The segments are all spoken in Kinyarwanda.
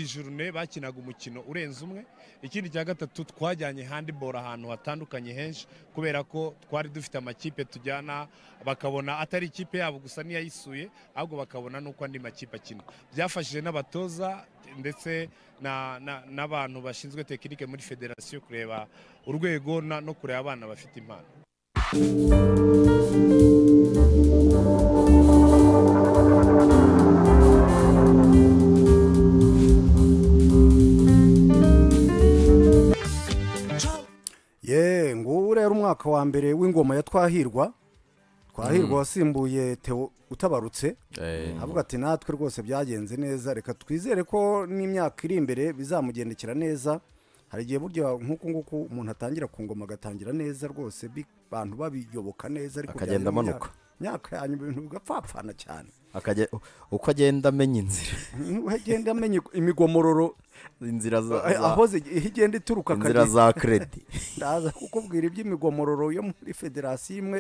ijurune bakinaga umukino urenze umwe ikindi cya gatatu twajyanye handiboro ahantu hatandukanye henshi kubera ko twari dufite amakipe tujyana bakabona atari ikipe yabo gusa n'iyayisuye ahubwo bakabona n'uko andi makipe akina byafashije n'abatoza ndetse na- na- n'abantu bashinzwe tekinike muri federasiyo kureba urwego na- no kureba abana bafite impano ye ngubu rero umwaka wa mbere w'ingoma ya twahirwa twahirwa wasimbuye teo utabarutse Eh, avuga ati natwe rwose byagenze neza reka twizere ko n'imyaka iri imbere bizamugendekera neza hari igihe burya nk'uku nguku umuntu atangira ku ngoma agatangira neza rwose bi- abantu babiyoboka neza ariko Akagenda byagera mu amanuka. myaka- myaka ya nyuma ibintu bigapfapfana cyane akajya- uko agenda amenya inzira agenda amenya imigomororo inzira za eh, za- aho zige- aho igenda ituruka inzira akajya- za kredi ndaza kukubwira iby'imigomororo yo muri federasiyo imwe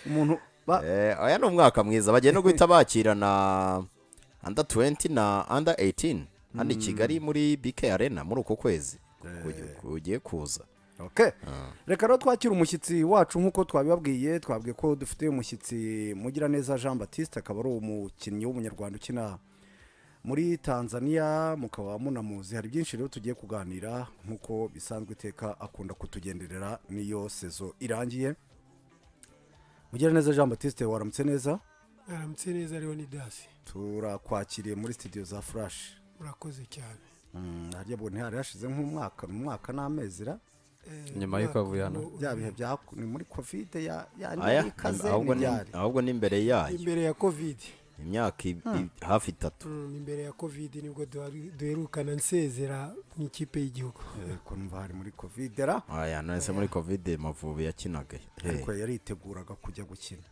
umuntu ba- Eh, oya ni umwaka mwiza bagiye no guhita bakirana under 20 na under 18 hano i kigali muri bk arena muri uku kwezi kugiye kuza Okay. reka rero twakira umushyitsi wacu nk'uko twabibabwiye twabwiye ko dufite umushyitsi mugiraneza jean batiste akaba ari umukinnyi w'umunyarwanda ukina muri tanzania mukaba munamuzi hari byinshi rero tugiye kuganira nk'uko bisanzwe iteka akunda kutugenderera n'iyo sezo irangiye mugiraneza jean batiste waramutse neza aramutse neza ariho ni dasi turakwakiriye muri studio za furashi murakoze cyane harya ubwo ntihari hashize nk'umwaka umwaka n'amezi ra Nyuma y'uko avuye hano. bya bihe bya ni muri kovide ya ya Aya, yari ikaze ahubwo ni- ntibyari ahubwo ni imbere yayo imbere ya kovidi imyaka i- i- hafi itatu Mm, imbere ya kovidi nibwo duhari- duherukana nsezera mu ikipe y'igihugu ko numva hari muri kovide ra aya nahise muri covid mavubi yakinaga Eh, ariko yariteguraga kujya gukina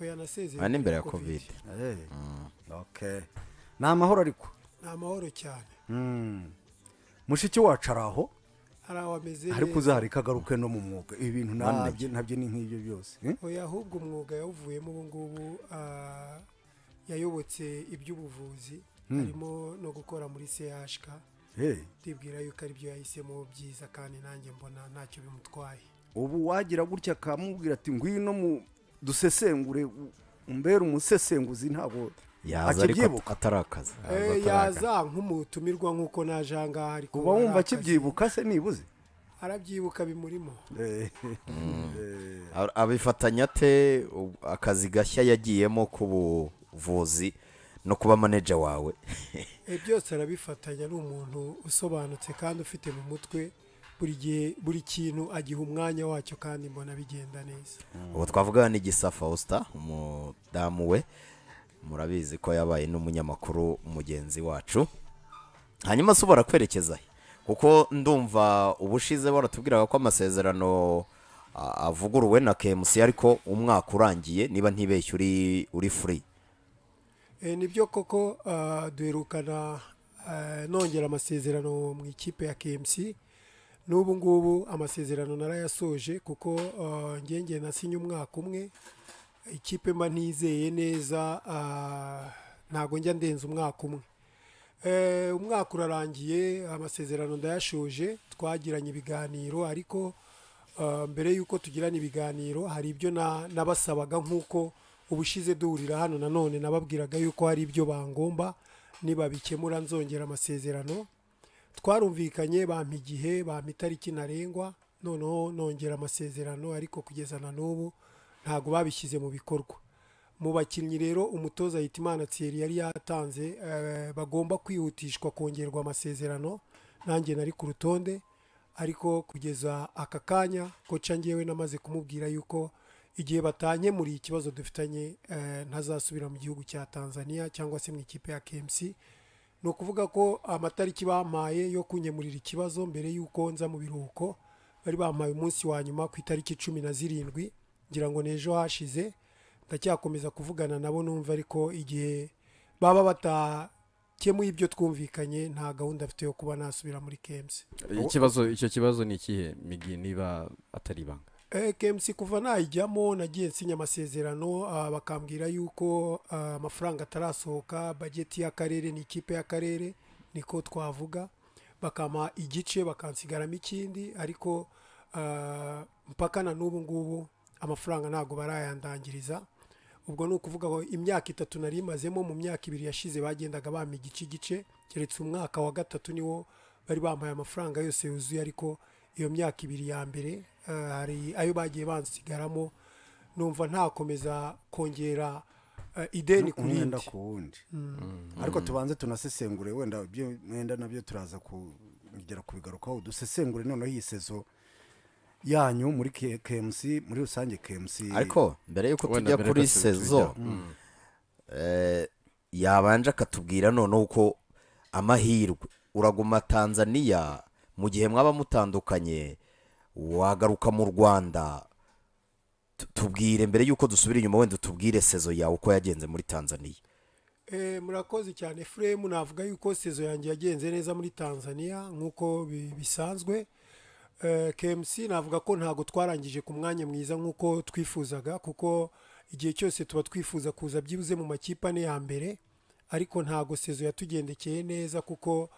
oya nasezeye aya ni imbere ya covid Eh, okay ni amahoro ariko ni amahoro cyane Mm. mushiki wacu ari aho hari aho ameze ariko neza. uzareka agaruke no mu mwuga ibintu nabyo nabyo ni nk'ibyo byose eh? oya ahubwo umwuga yawuvuyemo ubu ngubu ah, yayobotse iby'ubuvuzi harimo no gukora muri chk Eh, ndibwira yuko ari byo yahisemo byiza kandi nanjye mbona ntacyo bimutwaye ubu wagira gutya akamubwira ati ngwino mu dusesengure u- umbere umusesenguzi ntabwo yaza ariko akibyibuka atarakaza Eh, yaza nk'umutumirwa nk'uko naje aha ngaha ariko uba wumva arakazi. akibyibuka se nibuze arabyibuka bimurimo Eh, A- abifatanya ate u- akazi gashya yagiyemo k'ubuvuzi no kuba maneja wawe Eh, byose arabifatanya ni umuntu usobanutse kandi ufite mu mutwe buri gihe buri kintu agiha umwanya wacyo kandi mbona bigenda neza ubu twavuga n'igisa faustin umudamu we murabizi ko yabaye n'umunyamakuru mugenzi wacu hanyuma se ubora kwerekeza he kuko ndumva ubushize baratubwiraga ko amasezerano a- avuguruwe na kemusi ariko umwaka urangiye niba ntibeshye uri uri furi Eh, nibyo koko ah, duherukana ah, nongera amasezerano mu ikipe ya KMC n'ubu ngubu amasezerano narayasoje kuko ah, ngenge nasinye umwaka umwe ikipe mba ntizeye neza ah, ntago njya ndenza umwaka umwe Eh, umwaka urarangiye amasezerano ndayashoje twagiranye ibiganiro ariko ah, mbere y'uko tugirana ibiganiro hari ibyo na- nabasabaga nk'uko ubushize duhurira hano nanone nababwiraga yuko hari ibyo bangomba nibabikemura nzongera amasezerano twarumvikanye bampa igihe bampa itariki ntarengwa noneho nongera amasezerano ariko kugeza na n'ubu ntabwo babishyize mu bikorwa mu bakinnyi rero umutoza Hitimana Thierry yari yatanze eh, bagomba kwihutishwa kongerwa amasezerano nanjye nari ku rutonde ariko kugeza aka kanya koca ngewe namaze kumubwira yuko igihe batankemuriye ikibazo dufitanye eh, ntazasubira mu gihugu cya tanzania cyangwa se mu ikipe ya kmc ni ukuvuga ko amatariki bampaye yo kunyemurira ikibazo mbere y'uko nza mu biruhuko bari bampaye umunsi wa nyuma ku itariki cumi na zirindwi ngira ngo n'ejo hashize ndacyakomeza kuvugana nabo numva ariko igihe baba batakemuye ibyo twumvikanye nta gahunda mfite yo kuba nasubira muri kmc ikibazo icyo kibazo ni ikihe migi niba atari ibanga Eh, KMC kuva nayijyamo nagiye nsinya amasezerano ah, bakambwira yuko ah, amafaranga atarasohoka bajeti y'akarere ni ikipe y'akarere niko twavuga bakampa igice bakansigaramo ikindi ariko ah, mpaka na n'ubu ngubu amafaranga ntabwo barayandangiriza ubwo ni ukuvuga ngo imyaka itatu nari imazemo mu myaka ibiri yashize bagendaga bampa igice igice keretse umwaka wa gatatu niwo bari bambaye amafaranga yose yuzuye ariko iyo myaka ibiri ya mbere ah, hari ayo bagiye bansigaramo numva ntakomeza kongera ah, ideni ku umwenda rindi ku wundi ariko tubanze tunasesengure wenda ibyo mwenda nabyo turaza kugera kubigarukaho dusesengure noneho iyi sezo yanyu muri K- KMC muri rusange KMC ariko mbere y'uko Wenda tujya mbere kuri gato tujya. sezo eh, yabanje akatubwira noneho uko amahirwe uraguma tanzaniya mu gihe mwaba mutandukanye wagaruka mu rwanda Tu- tubwire mbere y'uko dusubira inyuma wenda utubwire sezo yawe uko yagenze muri tanzaniya Eh, murakoze cyane furemu navuga yuko sezo yanjye yagenze neza muri tanzania nk'uko bi- bisanzwe Eh, kmc navuga ko ntabwo twarangije ku mwanya mwiza nk'uko twifuzaga kuko igihe cyose tuba twifuza kuza byibuze mu makipe ane ya mbere ariko ntabwo sezo yatugendekeye neza kuko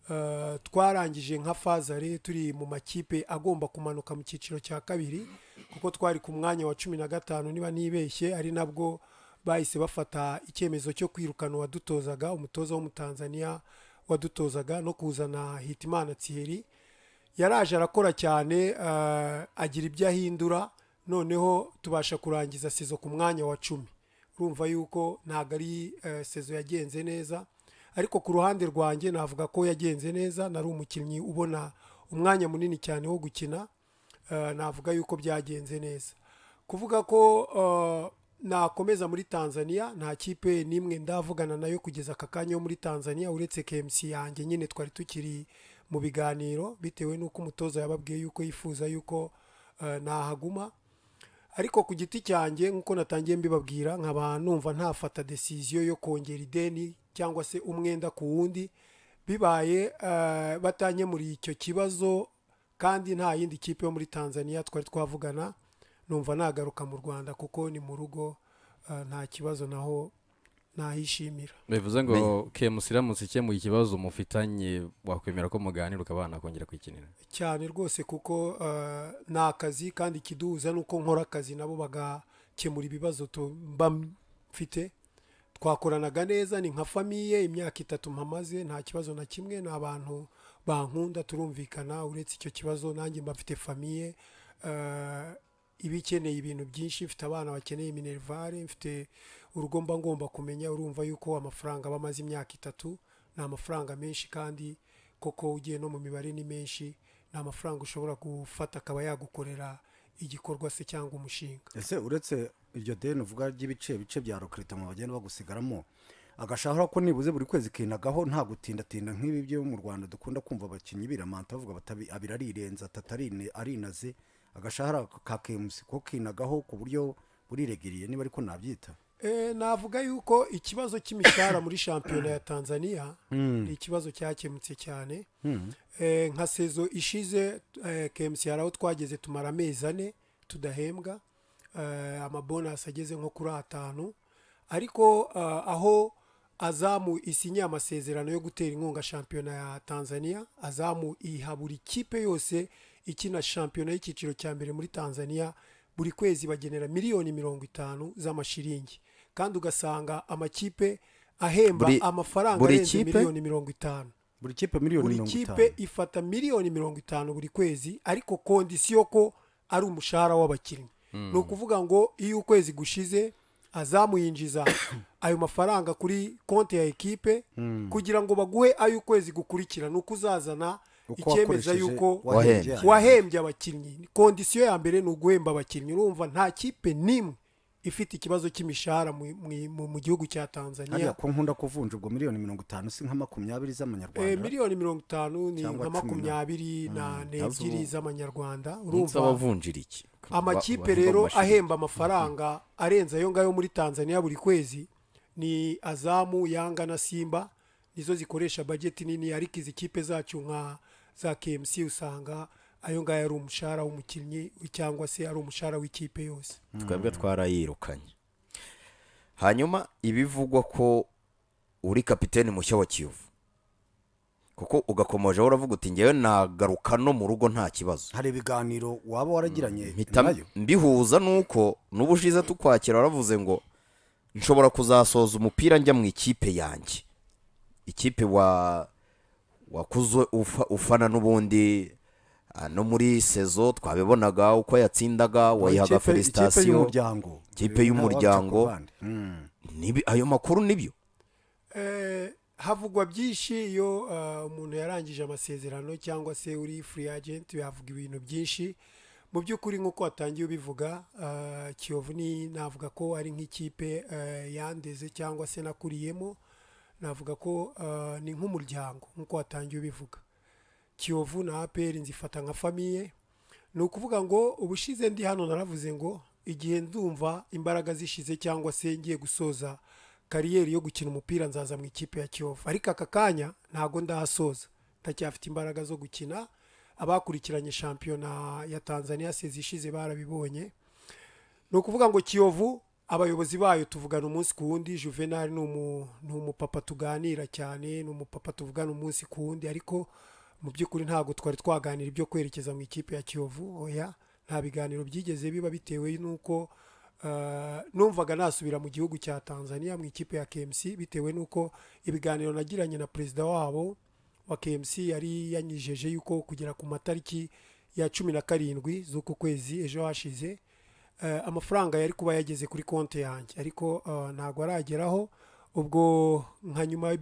eh, twarangije nka fazare turi mu makipe agomba kumanuka mu cyiciro cya kabiri kuko twari ku mwanya wa cumi na gatanu niba nibeshye ari nabwo bahise bafata icyemezo cyo kwirukana uwadutozaga umutoza w'umutanzaniya wadutozaga no kuzana hitimana thierry yaraje arakora cyane eh, agira ibyo ahindura noneho tubasha kurangiza sezo ku mwanya wa cumi urumva yuko ntabwo ari eh, sezo yagenze neza ariko ku ruhande rwanjye navuga ko yagenze neza nari umukinnyi ubona umwanya munini cyane wo gukina Eh, navuga yuko byagenze neza kuvuga ko eh, nakomeza muri tanzania nta kipe n'imwe ndavugana nayo kugeza aka kanya yo muri tanzania uretse kmc yanjye nyine twari tukiri mu biganiro bitewe n'uko umutoza yababwiye yuko yifuza yuko eh, nahaguma ariko ku giti cyanjye nk'uko natangiye mbibabwira nkaba numva ntafata desiziyo yo kongera ideni cyangwa se umwenda ku wundi bibaye eh, batanyemuriye icyo kibazo kandi nta yindi kipe yo muri tanzania twari twavugana numva nagaruka mu rwanda kuko ni mu rugo eh, nta kibazo naho nahishimira bivuze ngo KMC iramutse ikemuye ikibazo mufitanye wakwemera ko muganira ukabana kongera kwikinira cyane rwose kuko eh, ni akazi kandi ikiduhuza ni uko nkora akazi nabo bagakemura ibibazo tu- mba mfite twakoranaga neza ni nka famiye imyaka itatu mpamaze nta kibazo na kimwe ni abantu bankunda turumvikana uretse icyo kibazo nanjye mba mfite famiye eh, iba ikeneye ibintu byinshi mfite abana bakeneye minerivare mfite urugo mba ngomba kumenya urumva yuko amafaranga aba amaze imyaka itatu ni amafaranga menshi kandi koko ugiye no mu mibare ni menshi ni amafaranga ushobora gufata akaba yagukorera igikorwa se cyangwa umushinga ese uretse iryo deni uvuga ry'ibice bice bya mu bagenda bagusigaramo agashahara ko nibuze buri kwezi kinagaho nta gutindatinda nk'ibi byo mu rwanda dukunda kumva abakinnyi biramanta bavuga bati abiri arirenza atatu arine- arinaze agashahara ka kemusi ko kinagaho ku buryo buriregiriye niba ariko nabyita Eh, navuga yuko ikibazo cy'imishahara muri shampiyona ya tanzania ni ikibazo cyakemutse cyane Eh, nka sezo ishize eh, kmc hari aho twageze tumara amezi ane tudahembwa Eh, amabonasi ageze nko kuri atanu ariko eh, aho azamu isinye amasezerano yo gutera inkunga shampiyona ya tanzania azamu iha buri kipe yose ikina shampiyona y'icyiciro cya mbere muri tanzania buri kwezi bagenera miliyoni mirongo itanu z'amashiringi kandi ugasanga amakipe ahemba Buri- amafaranga buri arenze kipe? miliyoni mirongo itanu buri kipe miliyoni buri mirongo kipe itanu ifata miliyoni mirongo itanu buri kwezi ariko kondisiyo ko ari umushahara w'abakinnyi ni ukuvuga ngo iyo ukwezi gushize azamuyinjiza ayo mafaranga kuri konti ya ekipe kugira ngo baguhe ayo ukwezi gukurikira ni uko uzazana Uko icyemeza wakoresheje yuko wahembye. wahembye abakinnyi kondisiyo ya mbere ni uguhemba abakinnyi urumva nta kipe n'imwe ifite ikibazo cy'imishahara mu- mu- mu- mu gihugu cya tanzania hariya ko nkunda kuvunja ubwo miliyoni mirongo itanu si nka makumyabiri Eh, z'amanyarwanda miliyoni mirongo itanu ni Cyangwa nka cumi na- makumyabiri na n'ebyiri z'amanyarwanda umunsi urumva w'abavunjira iki amakipe rero ahemba amafaranga arenze ayo ngayo muri tanzania buri kwezi ni azamu yanga na simba nizo zikoresha bajeti nini ariko izi kipe zacu nka za kmc usanga ayo ngayo ari umushahara w'umukinnyi cyangwa se ari umushahara w'ikipe yose twebwe twarayirukanye hanyuma ibivugwa ko uri kapiteni mushya wa kiyovu kuko ugakomojeho uravuga uti ngewe nagaruka no mu rugo nta kibazo hari ibiganiro waba waragiranye mpita nayo mbihuza nuko n'ubu ushize tukwakira waravuze ngo nshobora kuzasoza umupira njya mu ikipe yanjye ikipe wa wakuze ufa- ufana n'ubundi ah, no muri sezo twabibonaga uko yatsindaga Ikipe- wayihaga ikipe felisitasiyo y'umuryango Ikipe y'umuryango. Nawe wabica ku bandi. Mm. Nibi- ayo makuru nibyo Eh, havugwa byinshi iyo ah, umuntu yarangije amasezerano cyangwa se uri free agent yavuga ibintu byinshi mu by'ukuri nk'uko watangiye ubivuga ah, kiyovu ni navuga ko ari nk'ikipe eh, yandeze cyangwa se nakuriyemo navuga ko ah, ni nk'umuryango nk'uko watangiye ubivuga kiyovu na aperi nzifata nka famiye ni ukuvuga ngo ubushize ndi hano naravuze ngo igihe ndumva imbaraga zishize cyangwa se ngiye gusoza kariyeri yo gukina umupira nzaza mu ikipe ya kiyovu ariko aka kanya ntabwo ndahasoza ndacyafite imbaraga zo gukina abakurikiranye shampiyona ya tanzania sezishize barabibonye ni ukuvuga ngo kiyovu abayobozi bayo tuvugana umunsi ku wundi juvenal ni umu- ni umupapa tuganira cyane ni umupapa tuvugana umunsi ku wundi ariko mu by'ukuri ntabwo twari twaganira ibyo kwerekeza mu ikipe ya kiyovu oya nta biganiro byigeze biba bitewe n'uko eh, numvaga nasubira mu gihugu cya tanzania mu ikipe ya kmc bitewe n'uko ibiganiro nagiranye na perezida wabo wa KMC yari yanyijeje yuko kugera ku matariki ya cumi na karindwi z'uku kwezi ejo hashize eh, amafaranga yari kuba yageze kuri konti yanjye ariko eh, ntabwo arageraho ubwo nka nyuma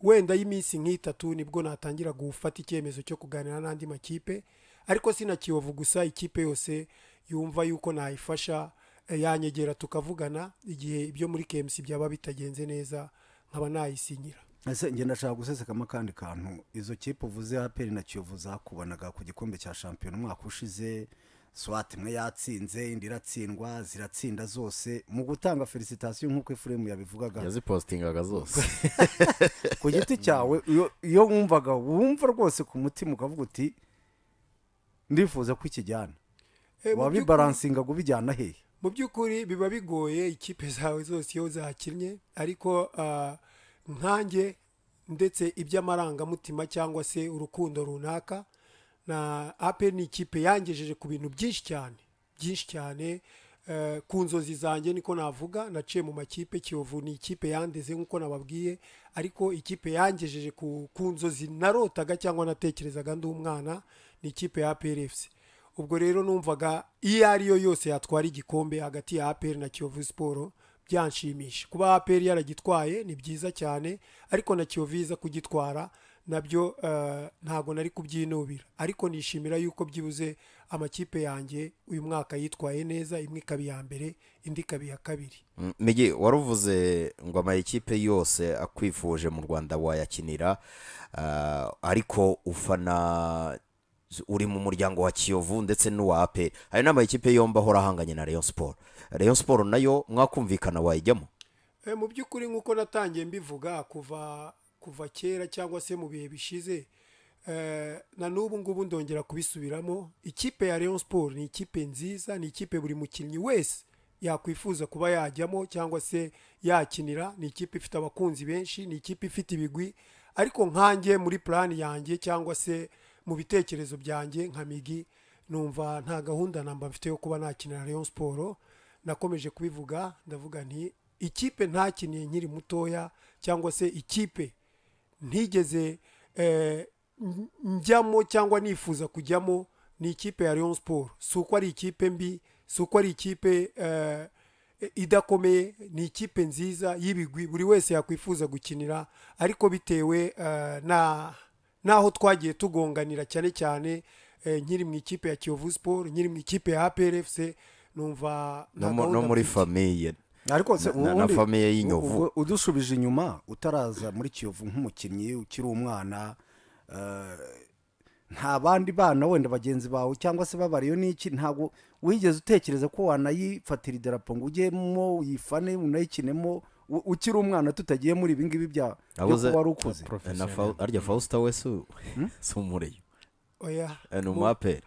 wenda y'iminsi nk'itatu nibwo natangira gufata icyemezo cyo kuganira n'andi makipe ariko si na kiyovu gusa ikipe yose yumva yuko nayifasha eh, yanyegera tukavugana igihe ibyo muri KMC byaba bitagenze neza nkaba nayisinyira ese ngenda nshaka gusesekamo akandi kantu izo kipe uvuze aperi na kiyovu zakubonaga ku gikombe cya shampiyona umwaka ushize swat imwe yatsinze indi iratsindwa ziratsinda zose mu gutanga felicitasiyo nk'uko efuremu yabivugaga yazipositingaga zose ku giti cyawe iyo- iyo wumvaga wumva rwose ku mutima ukavuga uti ndifuza ko ikijyana Eh, mu by'ukuri- wabibaransinga ubijyana hehe mu by'ukuri biba bigoye ikipe zawe zose iyo zakinnye ariko ah, nkanjye ndetse iby'amarangamutima cyangwa se urukundo runaka na ape ni ikipe yangejeje ku bintu byinshi cyane byinshi cyane eh, ku nzozi zanjye niko navuga naciye mu makipe kiyovu ni ikipe yandeze nk'uko nababwiye ariko ikipe yangejeje ku ku nzozi narotaga cyangwa natekerezaga ndi umwana ni ikipe ya APRFC ubwo rero numvaga iyo ari yo yose yatwara igikombe hagati ya apr na kiyovu siporo byanshimisha kuba apr yaragitwaye ni byiza cyane ariko na kiyovu iza kugitwara nabyo eh, ntabwo nari kubyinubira ariko nishimira yuko byibuze amakipe yanjye uyu mwaka yitwaye neza imwe ikaba iya mbere indi ikaba iya kabiri Mm, Migi waruvuze ngo amayikipe yose akwifuje mu Rwanda wayakinira ah, ariko ufana uri mu muryango wa Kiyovu ndetse n'uwa APR ayo ni amayikipe yombi ahora ahanganye na Rayon Sport Rayon Sport nayo mwakumvikana wayijyamo Eh, mu by'ukuri nk'uko natangiye mbivuga kuva kuva kera cyangwa se mu bihe bishize eh, na n'ubu ngubu ndongera kubisubiramo ikipe ya Rayon Sport ni ikipe nziza ni ikipe buri mukinnyi wese yakwifuza kuba yajyamo cyangwa se yakinira ni ikipe ifite abakunzi benshi ni ikipe ifite ibigwi ariko nkanjye muri plani yanjye cyangwa se mu bitekerezo byanjye nka migi numva nta gahunda namba mfite yo kuba nakinira Rayon Sport nakomeje kubivuga ndavuga nti ikipe ntakiniye nkiri mutoya cyangwa se ikipe ntigeze eh, n- njyamo cyangwa nifuza kujyamo ni ikipe ya Rayon Sport si uko ari ikipe mbi si uko ari ikipe eh, idakomeye ni ikipe nziza y'ibigwi buri wese yakwifuza gukinira ariko bitewe eh, na n'aho twagiye tugonganira cyane cyane eh, nkiri mu ikipe ya Kiyovu Sport nkiri mu ikipe ya APR FC numva nta no mu- no gahunda muri mfite. famiye ariko se Na- na- ubundi- na famiye y'Inyovu. ubwo udusubije inyuma utaraza muri kiyovu nk'umukinnyi ukiri umwana eh, nta bandi bana wenda bagenzi bawe cyangwa se babariyo n'iki ntabwo wigeze utekereza ko wanayifatira idarapo ngo ujyemo uyifane unayikinemo u- ukiri umwana tutagiye muri ibi ngibi bya byo Abuze- kuba wari ukuze na Professionnel. Fau- arya Fausta we si si umureyo oya Eh, ni mu- umu APR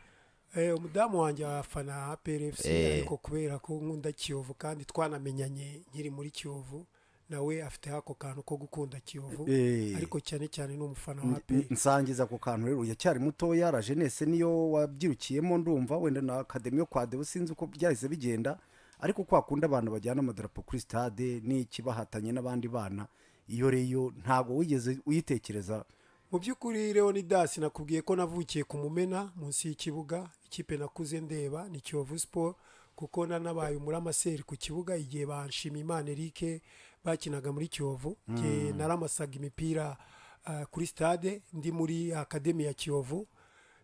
Eh, umudamu wanjye afana APR FC Eh. ariko kubera ko nkunda Kiyovu kandi twanamenyanye nkiri muri Kiyovu nawe afite ako kantu ko gukunda kiyovu Eh. ariko cyane cyane ni umufana wa N- pe nsangiza ako kantu rero uracyari mutoya la jeunesse niyo wabyirukiyemo ndumva wenda na akademi yo kwa Deo sinzi uko byahise bigenda ariko kwa kundi abantu bajyana amadarapo kuri stade n'iki bahatanye n'abandi bana iyo reyo ntabwo wigeze uyitekereza mu by'ukuri leonidas nakubwiye ko navukiye ku mumena munsi y'ikibuga ikipe nakuze ndeba ni kiyovu siporo kuko nanabaye umuramaseri ku kibuga igihe banshima imana erike bakinaga muri kiyovu igihe naramasaga imipira ah, kuri stade ndi muri akademi ya kiyovu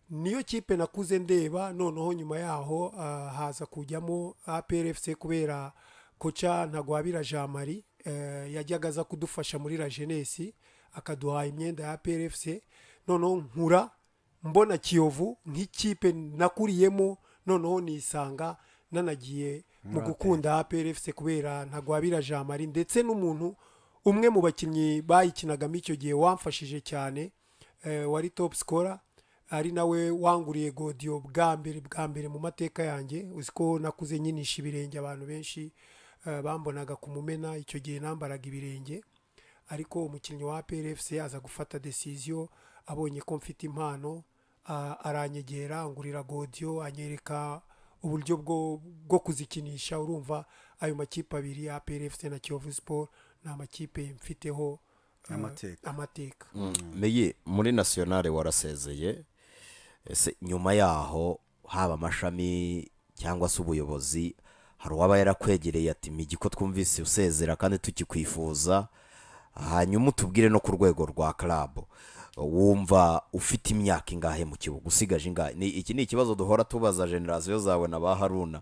niyo kipe nakuze ndeba noneho nyuma yaho ah, haza kujyamo APRFC kubera koca ntagwabira jean marie eh, yajyaga aza kudufasha muri la jeunesse akaduha imyenda ya APRFC noneho nkura mbona kiyovu nk'ikipe nakuriyemo noneho nisanga nanagiye mu gukunda APRFC kubera ntagwabira jean marie ndetse n'umuntu umwe mu bakinnyi bayikinagamo icyo gihe wamfashije cyane eh, wari top scorer ari nawe wanguriye godiyo bwa mbere bwa mbere mu mateka yanjye uzi ko nakuze nyinisha ibirenge abantu benshi eh, bambonaga ku mumena icyo gihe nambaraga ibirenge ariko umukinnyi wa PRFC aza gufata decision abonye ko mfite impano ah, aranyegera angurira godiyo anyereka uburyo bwo bwo kuzikinisha urumva ayo makipe abiri ya PRFC na Kiyovu Sport ni amakipe mfiteho eh, Amateka. amateka Meyi muri nasiyonari warasezeye ese nyuma yaho haba amashami cyangwa se ubuyobozi hari uwaba yarakwegereye ati migi ko twumvise usezera kandi tukikwifuza hanyuma utubwire no ku rwego rwa karabu wumva ufite imyaka ingahe mu kibuga usigaje ingahe Ni- iki ni ikibazo duhora tubaza generasiyo zawe na ba haruna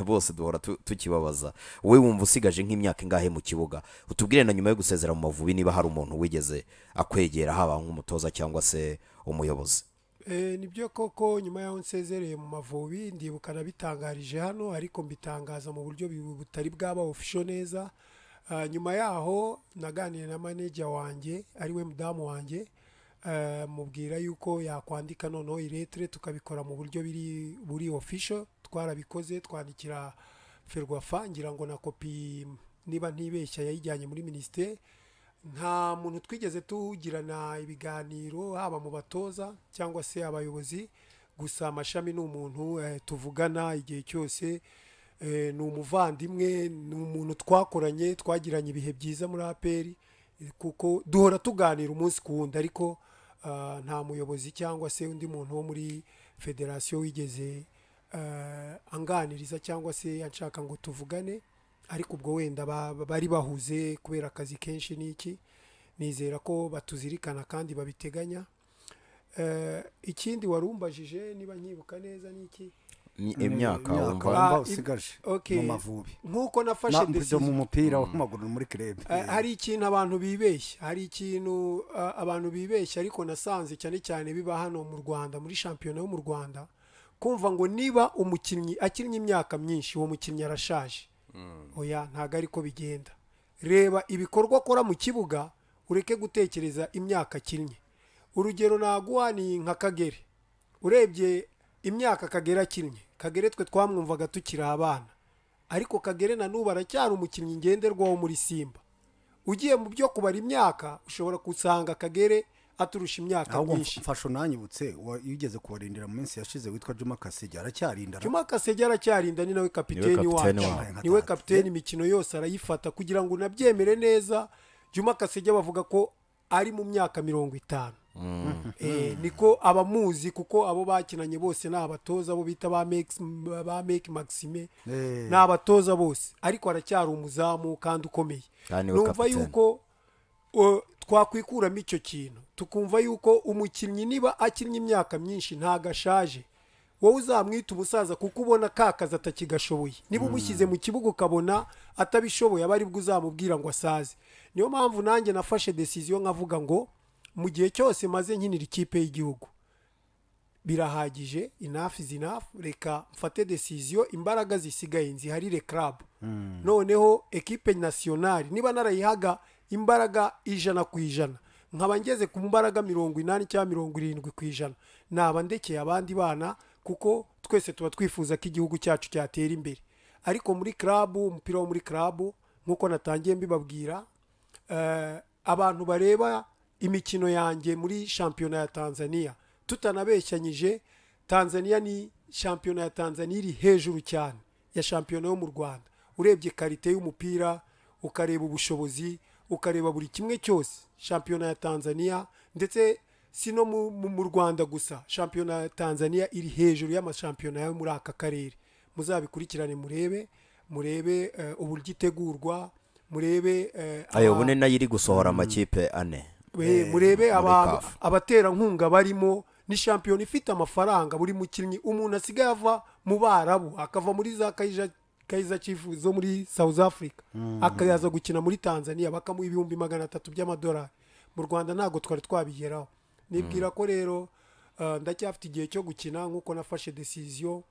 bose duhora tu- tukibabaza wowe wumva usigaje nk'imyaka ingahe mu kibuga utubwire na nyuma yo gusezera mu mavubi niba hari umuntu wigeze akwegera haba nk'umutoza cyangwa se umuyobozi Eh, nibyo koko nyuma y'aho nsezereye mu mavubi ndibuka nabitangarije hano ariko mbitangaza mu buryo bu- butari bwaba official neza Ah, nyuma yaho naganiye na manager wanjye ariwe mudamu wanjye eh, mubwira yuko yakwandika noneho iretere tukabikora mu buryo biri buri official twarabikoze twandikira ferwafa ngira ngo na kopi niba ntibeshya yayijyanye muri minisiteri nta muntu twigeze tugirana ibiganiro haba mu batoza cyangwa se abayobozi gusa amashami ni umuntu eh, tuvugana igihe cyose eh, ni umuvandimwe ni umuntu twakoranye twagiranye ibihe byiza muri aperi kuko duhora tuganira umunsi ku wundi ariko ah, nta muyobozi cyangwa se undi muntu wo muri federasiyo wigeze eh, anganiriza cyangwa se yanshaka ngo tuvugane ariko ubwo wenda ba- ba- bari bahuze kubera akazi kenshi n'iki nizera ko batuzirikana kandi babiteganya Eh, ikindi wari umbajije niba nyibuka neza n'iki Ni- imyaka imyaka wumva wumva Ah, ib- usigaje okay. mu mavubi nk'uko nafashe na mbyo mu decision- mupira w'amaguru muri club Eh, hari ikintu abantu bibeshya hari ikintu ah, abantu bibeshya ariko nasanze cyane cyane biba hano mu rwanda muri shampiyona yo mu rwanda kumva ngo niba umukinnyi akinnye imyaka myinshi uwo mukinnyi arashaje oya ntabwo ari ko bigenda reba ibikorwa akora mu kibuga ureke gutekereza imyaka akinnye urugero naguha ni nka kagere urebye imyaka kagere akinnye kagere twe twamwumvaga tukiri abana ariko kagere na n'ubu aracyari umukinnyi ngenderwaho muri simba ugiye mu byo kubara imyaka ushobora gusanga kagere aturusha imyaka ahubwo myinshi mfasha unanyibutse wa- iyo ugeze kubarindira mu minsi yashize witwa juma kasige aracyarinda juma kasege aracyarinda ni nawe kapiteni kapiteni wacu wacu. niwe kapiteni imikino yose arayifata kugira ngo unabyemere neza juma kasege bavuga ko ari mu myaka mirongo itanu Eh, niko abamuzi kuko abo bakinanye bose ni abatoza abo bita ba Mex- ba meki maxime Eh. ni abatoza bose ariko aracyari umuzamu kandi ukomeye Kandi we numva kapiteni. yuko o, twakwikuramo icyo kintu tukumva yuko umukinnyi niba akinnye imyaka myinshi ntago ashaje wowe uzamwita umusaza kuko ubona ka kazi atakigashoboye niba umushyize mu kibuga ukabona atabishoboye aba aribwo uzamubwira ngo asaze niyo mpamvu nanjye nafashe decision nkavuga ngo mu gihe cyose maze nkinira ikipe y'igihugu birahagije enough is enough reka mfate decision imbaraga zisigaye nziharire club noneho ekipe nationale niba narayihaga imbaraga ijana ku ijana nkaba ngeze ku mbaraga mirongo inani cyangwa mirongo irindwi ku ijana naba ndekeye abandi bana kuko twese tuba twifuza ko igihugu cyacu cyatera imbere ariko muri club umupira wo muri club nk'uko natangiye mbibabwira eh, abantu bareba imikino yanjye muri shampiyona ya tanzania tutanabeshyanyije tanzania ni shampiyona ya tanzania iri hejuru cyane ya shampiyona yo mu rwanda urebye karite y'umupira ukareba ubushobozi ukareba buri kimwe cyose shampiyona ya tanzania ndetse si no mu- mu mu rwanda gusa shampiyona ya tanzania iri hejuru y'amashampiyona yo muri aka karere muzabikurikirane murebe murebe eh, uburyo itegurwa murebe eh, ayobone nayo iri gusohora amakipe ane we- murebe aba- CAF. abaterankunga barimo ni shampiyona ifite amafaranga buri mukinnyi umuntu asigaye ava mu barabu akava muri za kaiza kaiza chifu zo muri south africa akaza gukina muri tanzania bakamuha ibihumbi magana atatu by'amadolari mu rwanda ntabwo twari twabigeraho nibwira ko rero eh, ndacyafite igihe cyo gukina nk'uko nafashe decision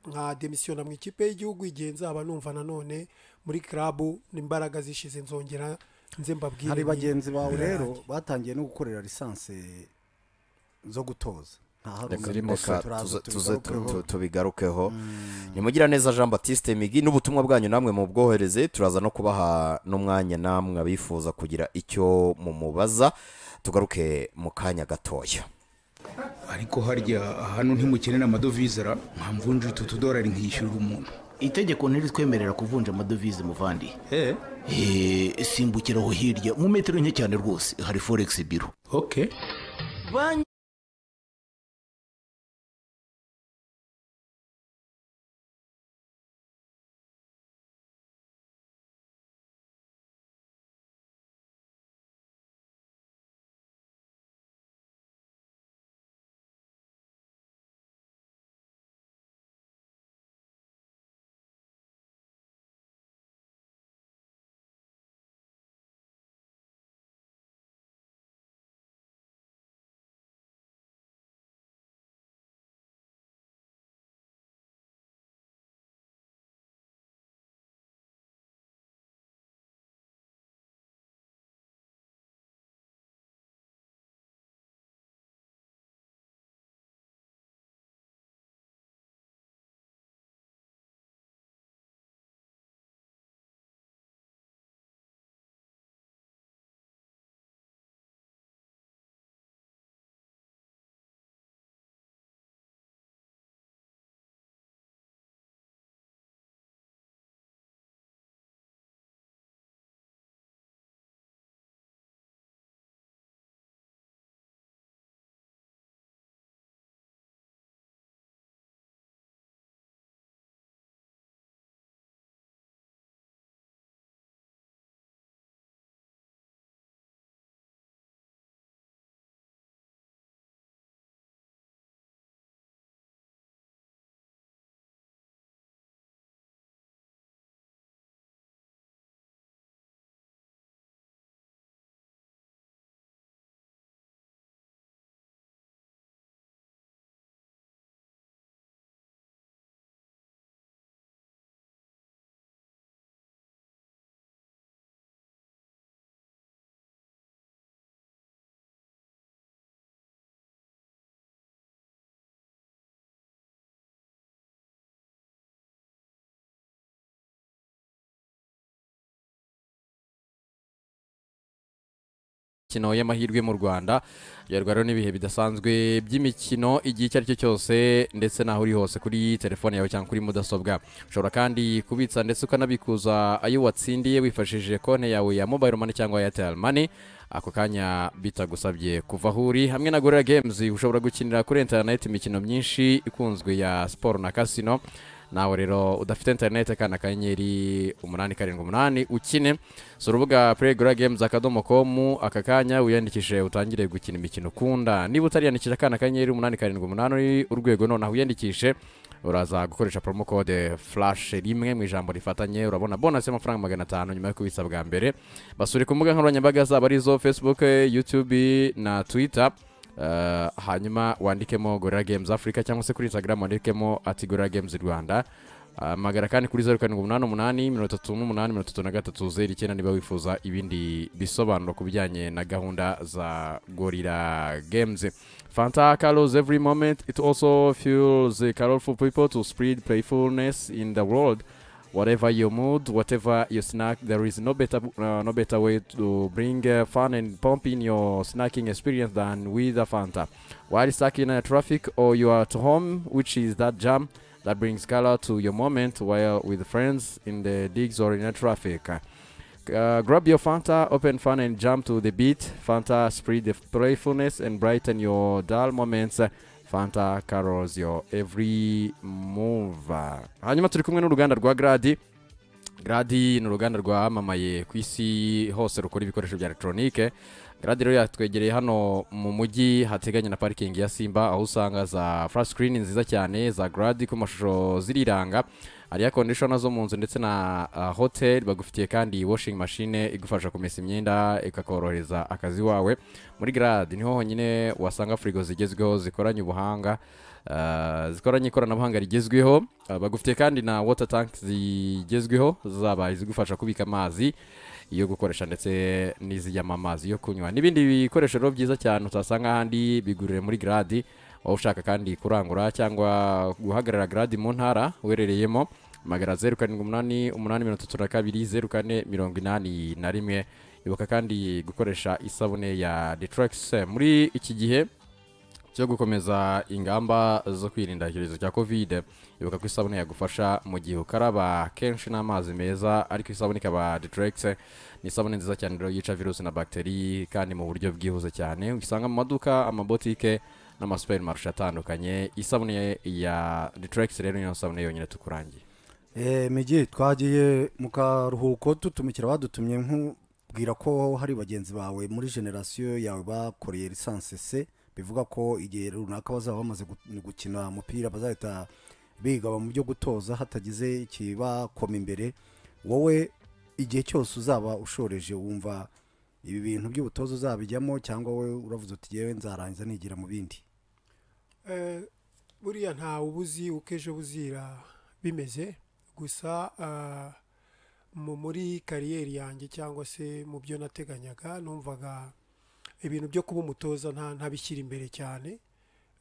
nka demisiyona mu ikipe y'igihugu igihe nzaba numva nanone muri club imbaraga zishize nzongera nze mbabwire hari nyine. bagenzi bawe rero batangiye no gukorera lisansi zo gutoza Reka- ntaharumwe reka tuze- tuze tu- tubigarukeho tubigarukeho ni mugiraneza jean baptiste migi n'ubutumwa bwanyu namwe mu bwohereze turaza no kubaha n'umwanya namwe abifuza kugira icyo mumubaza tugaruke mu kanya gatoya ariko harya hano ntimukenera amadovize ra nkamvunja utu tudorari nkishyurira umuntu itegeko ntiritwemerera kuvunja amadovize muvandi he Eh, simbukiraho hirya mu metero nke cyane rwose hari foregisi biro oke imikino y'amahirwe mu rwanda yarwa rero n'ibihe bidasanzwe by'imikino igihe icyo ari cyo cyose ndetse n'aho uri hose kuri telefone yawe cyangwa kuri mudasobwa ushobora kandi kubitsa ndetse ukanabikuza ayo watsindiye wifashishije konti yawe ya mobile money cyangwa airtel money ako kanya bitagusabye kuva aho uri hamwe na gorilla games ushobora gukinira kuri interineti imikino myinshi ikunzwe ya siporo na kasino nawe rero udafite interineti akana akanyenyeri umunani karindwi umunani ukine si urubuga playground games akadomo com aka kanya wiyandikishe utangire gukina imikino ukunda niba utariyandikisha akana akanyenyeri umunani karindwi umunani urwego nonaha wiyandikishe uraza gukoresha promo code flash rimwe mu ijambo rifatanye urabona bonus y'amafaranga magana atanu nyuma yo kubitsa bwa mbere basure ku mbuga nkoranyambaga zabo arizo facebook youtube na twitter Eh, hanyuma wandikemo gorilla games africa cyangwa se kuri instagram wandikemo ati gorilla games rwanda hamagara kandi kuri zeru karindwi umunani umunani mirongo itatu n'umunani mirongo itatu na gatatu zeru icyenda niba wifuza ibindi bisobanuro ku bijyanye na gahunda za gorilla games fanta colors every moment it also fuels the colorful people to spread playfulness in the world whatever your mood, whatever your snack, there is no better uh, no better way to bring uh, fun and pump in your snacking experience than with a Fanta. While stuck in uh, traffic or you are at home, which is that jam that brings color to your moment while with friends in the digs or in a traffic. Uh, grab your Fanta, open fun and jump to the beat. Fanta spread the playfulness and brighten your dull moments. Fanta carols your every move. Hanyuma turi kumwe n'uruganda rwa Gradi. Gradi ni uruganda rwamamaye ku isi hose rukora ibikoresho bya electronique. Gradi rero yatwegereye hano mu mujyi hateganye na parking ya Simba aho usanga za flash screen nziza cyane za Gradi ku mashusho ziriranga. hariya kondishona zo mu nzu ndetse na uh, hotel bagufitiye kandi washing machine igufasha kumesa imyenda ikakorohereza akazi wawe muri grad niho honyine wasanga firigo zigezweho zikoranye ubuhanga uh, zikoranye ikoranabuhanga rigezweho uh, bagufitiye kandi na water tank zigezweho zaba izigufasha kubika amazi iyo gukoresha ndetse n'izijyamo amazi yo kunywa n'ibindi bikoresho rero byiza cyane utasanga ahandi bigurire muri gradi waba ushaka kandi kurangura cyangwa guhagarara gradi mu ntara uherereyemo magara zeru karindwi umunani umunani mirongo itatu na kabiri zeru kane mirongo inani na rimwe ibuka kandi gukoresha isabune ya detrax muri iki gihe cyo gukomeza ingamba zo kwirinda icyorezo cya kovide ibuka ko isabune yagufasha mu gihe ukaraba kenshi n'amazi meza ariko isabune ikaba detrax ni isabune nziza cyane rero yica virusi na bagiteri kandi mu buryo bwihuse cyane usanga mu maduka amabotike n'amasupermarishe atandukanye isabune ya deteregisi rero niyo sabune yonyine tukurangiye migi twagiye mu karuhuko tutumikira badutumye nkubwira ko hari bagenzi bawe muri generasiyo yawe bakoreye lisansi se bivuga ko igihe runaka bazaba bamaze gu- gukina umupira bazahita bigaba mu byo gutoza hatagize ikibakoma imbere wowe igihe cyose uzaba ushoreje wumva ibi bintu by'ubutoza uzabijyamo cyangwa wowe uravuze uti yewe nzarangiza nigira mu bindi Eh, buriya ntawe uba uzi uko ejo buzira bimeze gusa ah, mu muri kariyeri yanjye cyangwa se mu byo nateganyaga numvaga ibintu byo kuba umutoza nta ntabishyira imbere cyane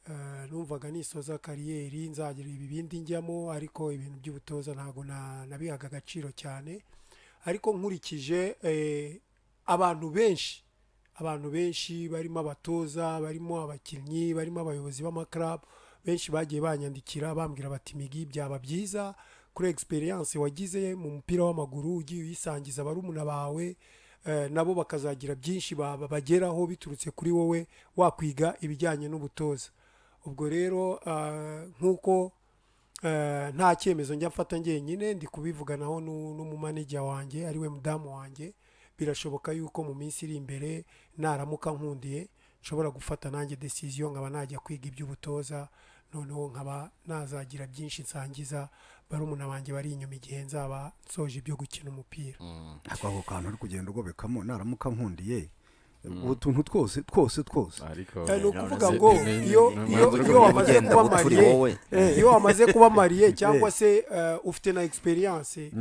Eh, numvaga nisoza kariyeri nzagira ibi bindi njyamo ariko ibintu by'ubutoza ntabwo na- nabihaga agaciro cyane ariko nkurikije eh, abantu benshi abantu benshi barimo abatoza barimo abakinnyi barimo abayobozi b'amakarabu benshi bagiye banyandikira bambwira bati migi byaba byiza kuri egisperiyanse wagize mu mupira w'amaguru ugiye uyisangiza barumuna bawe eh, nabo bakazagira byinshi ba- bageraho biturutse kuri wowe wakwiga ibijyanye n'ubutoza ubwo rero ah, nk'uko Eh, nta cyemezo njya mfata ngenyine ndi kubivuganaho n'u- n'umumanijya wanjye ariwe mudamu wanjye birashoboka yuko mu minsi iri imbere naramuka nkundiye nshobora gufata nanjye decision nkaba najya kwiga iby'ubutoza noneho nkaba nazagira byinshi nsangiza barumuna banjye bari inyuma igihe nzaba nsoje ibyo gukina umupira ako ako kantu uri kugenda ugobekamo naramuka nkundiye utuntu twose twose twose ariko Eh, ni ukuvuga ni- ngo ni- ni- iyo ni- iyo ni- iyo wamaze ugenda kuba uturi mariye wowe. eh, iyo wamaze kuba mariye cyangwa se eh, ufite na egisperiyanse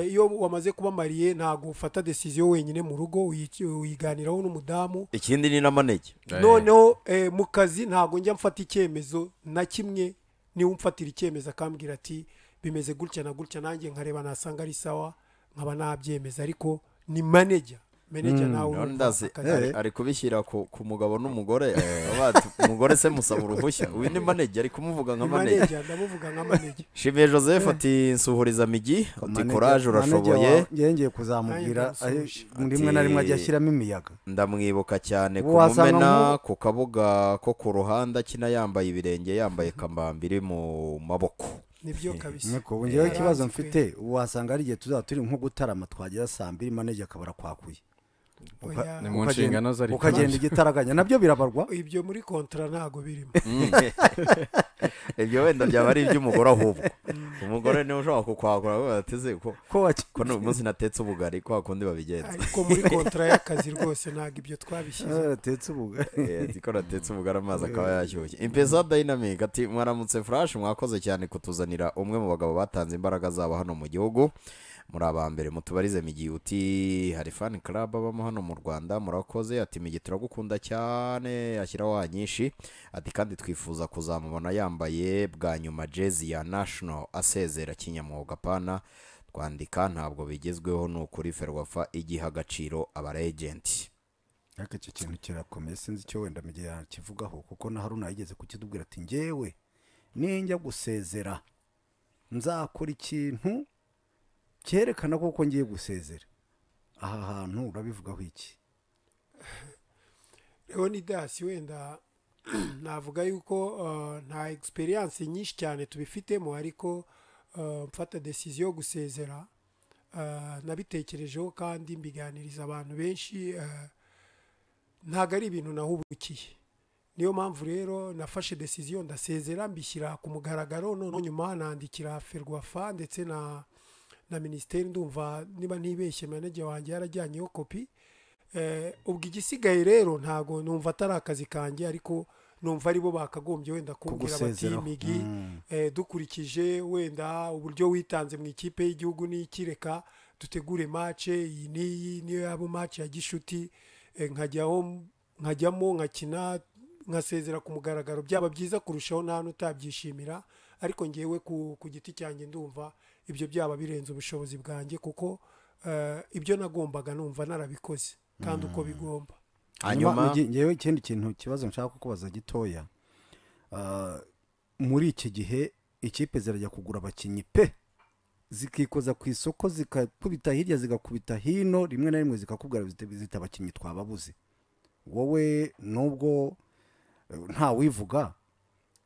iyo wamaze kuba mariye ntabwo ufata desiziyo wenyine mu rugo uyi- uyiganiraho n'umudamu ikindi ni n'amanege Eh. noneho eh, mu kazi ntabwo njya mfata icyemezo na kimwe niwe umfatira icyemezo akambwira ati bimeze gutya na gutya nanjye nkareba nasanga ari sawa nkaba nabyemeza ariko ni maneja maneja nawe None urumva ndazi akazi. ari- ari kubishyira ku ku mugabo n'umugore baba bati, umugore se musaba uruhushya uyu ni manege ari kumuvuga nka ni manege maneja ndamuvuga nka maneja Shimiye Joseph ati nsuhuriza migi uti courage urashoboye yengeye kuzamubwira Nanjye ndamusuhuje. ahe, rimwe na rimwe ajya ashyiramo imiyaga ndamwibuka cyane ku Wasanga mumena mu- ku kabuga ko ku ruhande akina yambaye ibirenge yambaye kambamba iri mu maboko nibyo kabisa niko ngewe ikibazo mfite wasanga hari igihe tuzaba turi nko gutarama twagera saa mbiri manege akaba arakwakuye Oya, ni mu nshingano ze ariko ukagenda igitaraganya nabyo birabarwa ibyo muri kontara ntabwo birimo ibyo wenda byaba ari iby'umugore ahubwo umugore niwe ushobora kukwakura avuga ati "Ese ko ko waki- ko uyu munsi natetse ubugari kwa kundi babigenza ariko muri kontara y'akazi rwose ntabwo ibyo twabishyize Eh, atetse ubuga Eh, ati ko natetse ubugari amazi akaba yashyushye impesa dayinamike ati mwaramutse furashi mwakoze cyane kutuzanira umwe mu bagabo batanze imbaraga zabo hano mu gihugu muri aba mbere mutubarize migi uti hari fani club abamo hano mu rwanda murakoze ati migi turagukunda cyane ashyiraho nyinshi ati kandi twifuza kuzamubona yambaye bwa nyuma jezi ya national asezera kinyamwuga pana kwandika ntabwo bigezweho ni ukuri ferwafa igiha agaciro abarejenti ariko icyo kintu kirakomeye sinzi icyo wenda mu gihe yakivugaho kuko na haruna yigeze kukitubwira ati ngewe ninjya gusezera nzakora ikintu cyerekana koko ngiye gusezera aha hantu urabivugaho iki leonidas wenda navuga yuko uh, nta egisperiyanse nyinshi cyane tubifitemo ariko uh, mfata desiziyo yo gusezera uh, nabitekerejeho kandi mbiganiriza abantu benshi uh, ntabwo ari ibintu nahubukiye niyo mpamvu rero nafashe desiziyo ndasezera mbishyira ku mugaragaro noneho nyuma nandikira ferwafa ndetse na na minisiteri ndumva niba ntibeshye manege wanjye yarajyanyeho kopi Eh, ubwo igisigaye rero ntago numva atari akazi kanjye ariko numva aribo bakagombye wenda kumbwira bati Kugusezeraho. migi Mm. eh, dukurikije wenda uburyo witanze mu ikipe y'igihugu n'ikireka dutegure mace iyi n'iyi niyo yaba mace ya gishuti eh, nkajyaho nkajyamo nkakina nkasezera ku mugaragaro byaba byiza kurushaho nta n'utabyishimira ariko ngewe ku, ku giti cyanjye ndumva ibyo byaba birenze ubushobozi bwanjye kuko eh, ibyo nagombaga numva narabikoze kandi uko bigomba hanyuma nge- ngewe ikindi kintu ikibazo nshaka kukubaza gitoya Ah, muri iki gihe ikipe zirajya kugura abakinnyi pe zikikoza ku isoko zikakubita hirya zigakubita hino rimwe na rimwe zikakubwira zita zita abakinnyi twababuze wowe nubwo eh, ntawivuga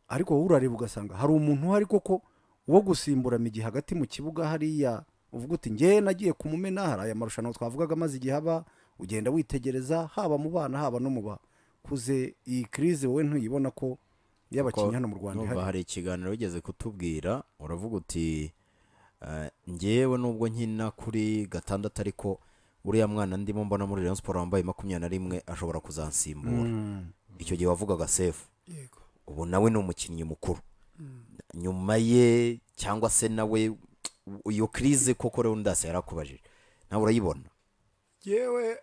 ariko wowe urareba ugasanga hari umuntu uhari koko wo gusimbura mu gihe hagati mu kibuga hariya uvuga uti ngewe nagiye kumumena hari aya marushanwa twavugaga amaze igihe aba ugenda witegereza haba mu bana haba no mu bakuze iyi kirize wowe ntuyibona ko y'abakinnyi hano mu rwanda ihari numva hari ikiganiro wigeze kutubwira uravuga uti eh, ngewe nubwo nkina kuri gatandatu ariko uriya mwana ndimo mbona muri rayon siporo wambaye makumyabiri na rimwe ashobora kuzansimbura icyo gihe wavugaga sefu yego ubu nawe ni umukinnyi mukuru nyuma ye cyangwa se nawe iyo kirize koko rero ndase yarakubajije nawe urayibona yewe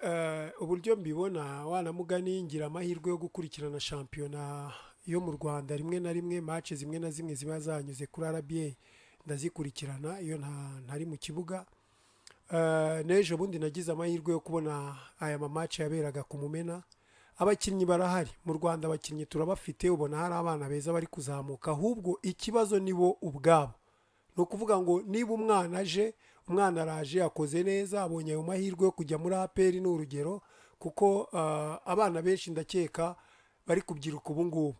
uburyo mbibona wanamugani ngira amahirwe yo gukurikirana shampiyona yo mu rwanda rimwe na rimwe mace zimwe na zimwe ziba zanyuze kuri rba ndazikurikirana iyo nta- ntari mu kibuga Eh, n'ejo bundi nagize amahirwe yo kubona aya mamace yaberaga ku mumena abakinnyi barahari mu rwanda abakinnyi turabafite ubona hari abana beza bari kuzamuka ahubwo ikibazo ni bo ubwabo ni ukuvuga ngo niba umwana aje umwana araje yakoze neza abonye ayo mahirwe yo kujya muri aperi ni urugero kuko ah, abana benshi ndakeka bari kubyiruka ubu ngubu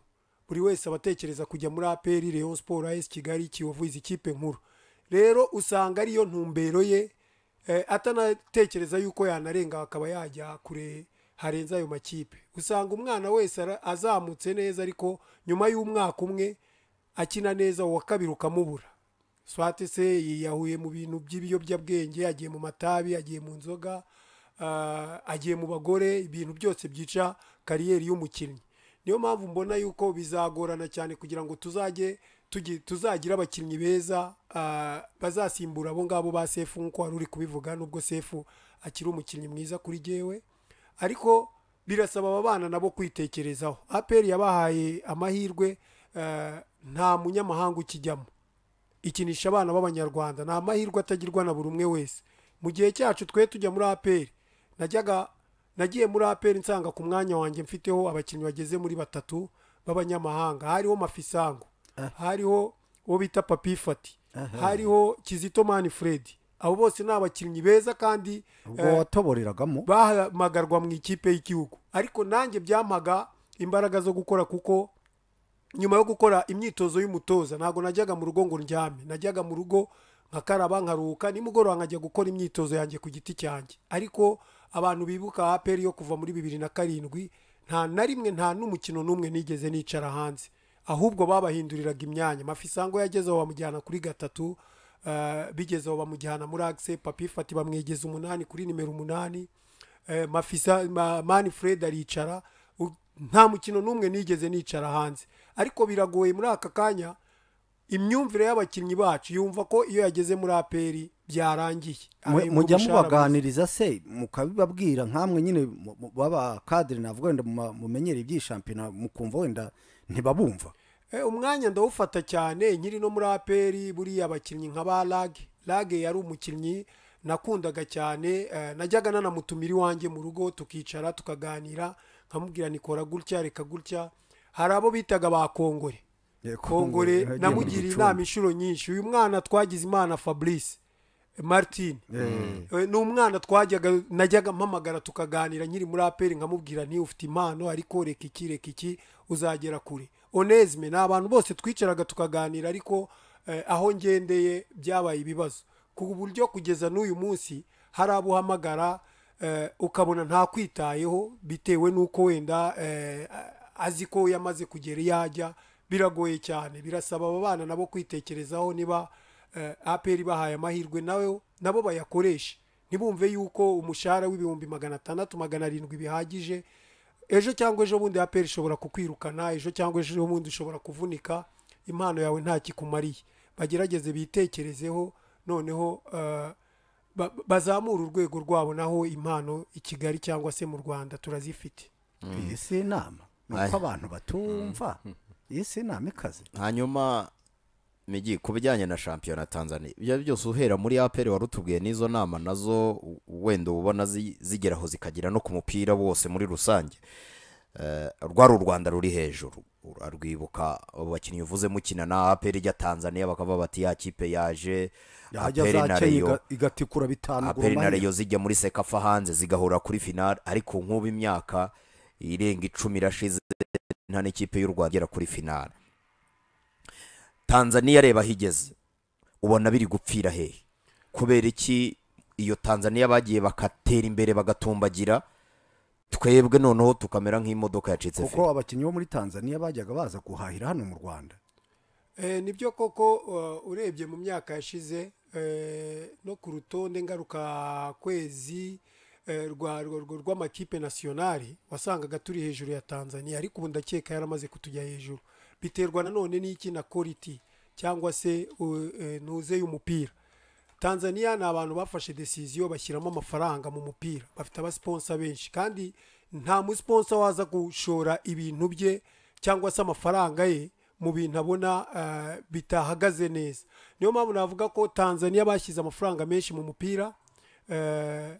buri wese aba atekereza kujya muri aperi leon sport as kigali kiyovu izi kipe nkuru rero usanga ariyo ntumbero ye eh, atanatekereza yuko yanarenga akaba yajya kure harenze ayo makipe usanga umwana wese ara- azamutse neza ariko nyuma y'umwaka umwe akina neza uwa kabiri ukamubura swate se yiyahuye mu bintu by'ibiyobyabwenge agiye mu matabi agiye mu nzoga ah, agiye mu bagore ibintu byose byica kariyeri y'umukinnyi niyo mpamvu mbona yuko bizagorana cyane kugira ngo tuzajye tugi- tuzagira abakinnyi beza ah, bazasimbura abo ngabo ba sefu nk'uko wari uri kubivuga nubwo sefu akiri umukinnyi mwiza kuri jyewe ariko birasaba aba bana nabo kwitekerezaho aperi yabahaye amahirwe eh, nta munyamahanga ukijyamo ikinisha abana b'abanyarwanda ni amahirwe atagirwa na buri umwe wese mu gihe cyacu twe tujya muri aperi najyaga nagiye muri aperi nsanga ku mwanya wanjye mfiteho abakinnyi bageze muri batatu b'abanyamahanga hariho mafisango hariho uwo bita papi fati hariho kizito mani fredi abo bose ni abakinnyi beza kandi ubwo eh, watoboreragamo bahamagarwa mu ikipe y'igihugu ariko nanjye byampaga imbaraga zo gukora kuko nyuma yo gukora imyitozo y'umutoza ntabwo najyaga mu rugo ngo ndyame najyaga mu rugo nkakaraba nkaruhuka nimugoroba nkajya gukora imyitozo yanjye ku giti cyanjye ariko abantu bibuka aperi yo kuva muri bibiri na karindwi nta na rimwe nta n'umukino n'umwe nigeze nicara hanze ahubwo babahinduriraga imyanya mafisango yagezeho bamujyana kuri gatatu eh, bigezeho bamujyana muri agise papifati bamwegeza umunani kuri nimero umunani eh, mafisa ma- mani fred aricara U- nta mukino n'umwe nigeze nicara hanze ariko biragoye muri aka kanya imyumvire y'abakinnyi bacu yumva ko iyo yageze muri aperi byarangiye Mwe- Ahembwa mujya umushahara mubaganiriza se mukabibabwira nkamwe nyine mu- mu- baba kadire navuga wenda mu ma- mumenyereye iby'ishampiyona mukumva wenda ntibabumva Eh, umwanya ndawufata cyane nkiri no muri aperi buriya abakinnyi nka ba lag lage yari umukinnyi nakundaga cyane eh, najyaga nanamutumira iwanjye mu rugo tukicara tukaganira nkamubwira nikora gutya reka gutya hari abo bitaga ba kongore Yeah, Kongore kongore yagiye mu namugiriye gicumbi. inama inshuro nyinshi uyu mwana twagize imana fabrice eh, martin Eh, ni umwana twajyaga najyaga mpamagara tukaganira nyiri muri aperi nkamubwira nti ufite impano ariko reka iki reka iki uzagera kure onesime ni abantu bose twicaraga tukaganira ariko eh, aho ngendeye byabaye ibibazo ku buryo kugeza n'uyu munsi hari abo uhamagara eh, ukabona ntakwitayeho bitewe n'uko wenda eh, azi ko yamaze kugera iyo ajya biragoye cyane birasaba aba bana nabo kwitekerezaho niba eh, apr bahaye amahirwe nawe nabo bayakoreshe ntibumve yuko umushahara w'ibihumbi magana atandatu magana arindwi bihagije ejo cyangwa ejo bundi apr ishobora kukwirukana ejo cyangwa ejo bundi ushobora kuvunika impano yawe nta kikumariye bagerageze bitekerezeho noneho eh, ba- bazamure urwego rwabo naho impano i kigali cyangwa se mu rwanda turazifite iyi si inama ni uko Aye. abantu batumva iyi si inama ikaze hanyuma migi ku bijyanye na shampiyona tanzania ibyo ari byose uhera muri aperi wari utubwiye n'izo nama nazo u- wenda ubona zi- zigeraho zikagera no ku mupira wose muri rusange Eh, rwari u rwanda ruri hejuru urarwibuka abo bakinnyi uvuze mukina na aperi ijya tanzania bakaba bati ya kipe yaje yajya APR na zakeya Rayon." iga- igatikura bitanu aperi na reyo zijya muri sekafa hanze zigahura kuri finali ariko nk'ubu imyaka irenga icumi irashize nta n'ikipe y'u rwanda igera kuri finali tanzaniya reba aho igeze ubona biri gupfira hehe kubera iki iyo tanzaniya bagiye bakatera imbere bagatumbagira twebwe noneho tukamera nk'imodoka yacitse kuko abakinnyi bo muri tanzania bajyaga baza guhahira hano mu rwanda Eh, nibyo koko uh, urebye mu myaka yashize eh, no ku rutonde ngaruka kwezi eh, rwa- rwa- rwa- rw'amakipe nasiyonari wasangaga turi hejuru ya tanzania ariko ubu ndakeka yaramaze kutujya hejuru biterwa nanone n'iki na koriti cyangwa se uh, eh, ntuze y'umupira tanzania ni abantu bafashe desiziyo bashyiramo amafaranga mu mupira bafite abasiponsa benshi kandi nta musiponsa waza gushora ibintu bye cyangwa se amafaranga ye mu bintu abona eh, bitahagaze neza niyo mpamvu navuga ko tanzania bashyize amafaranga menshi mu mupira eh,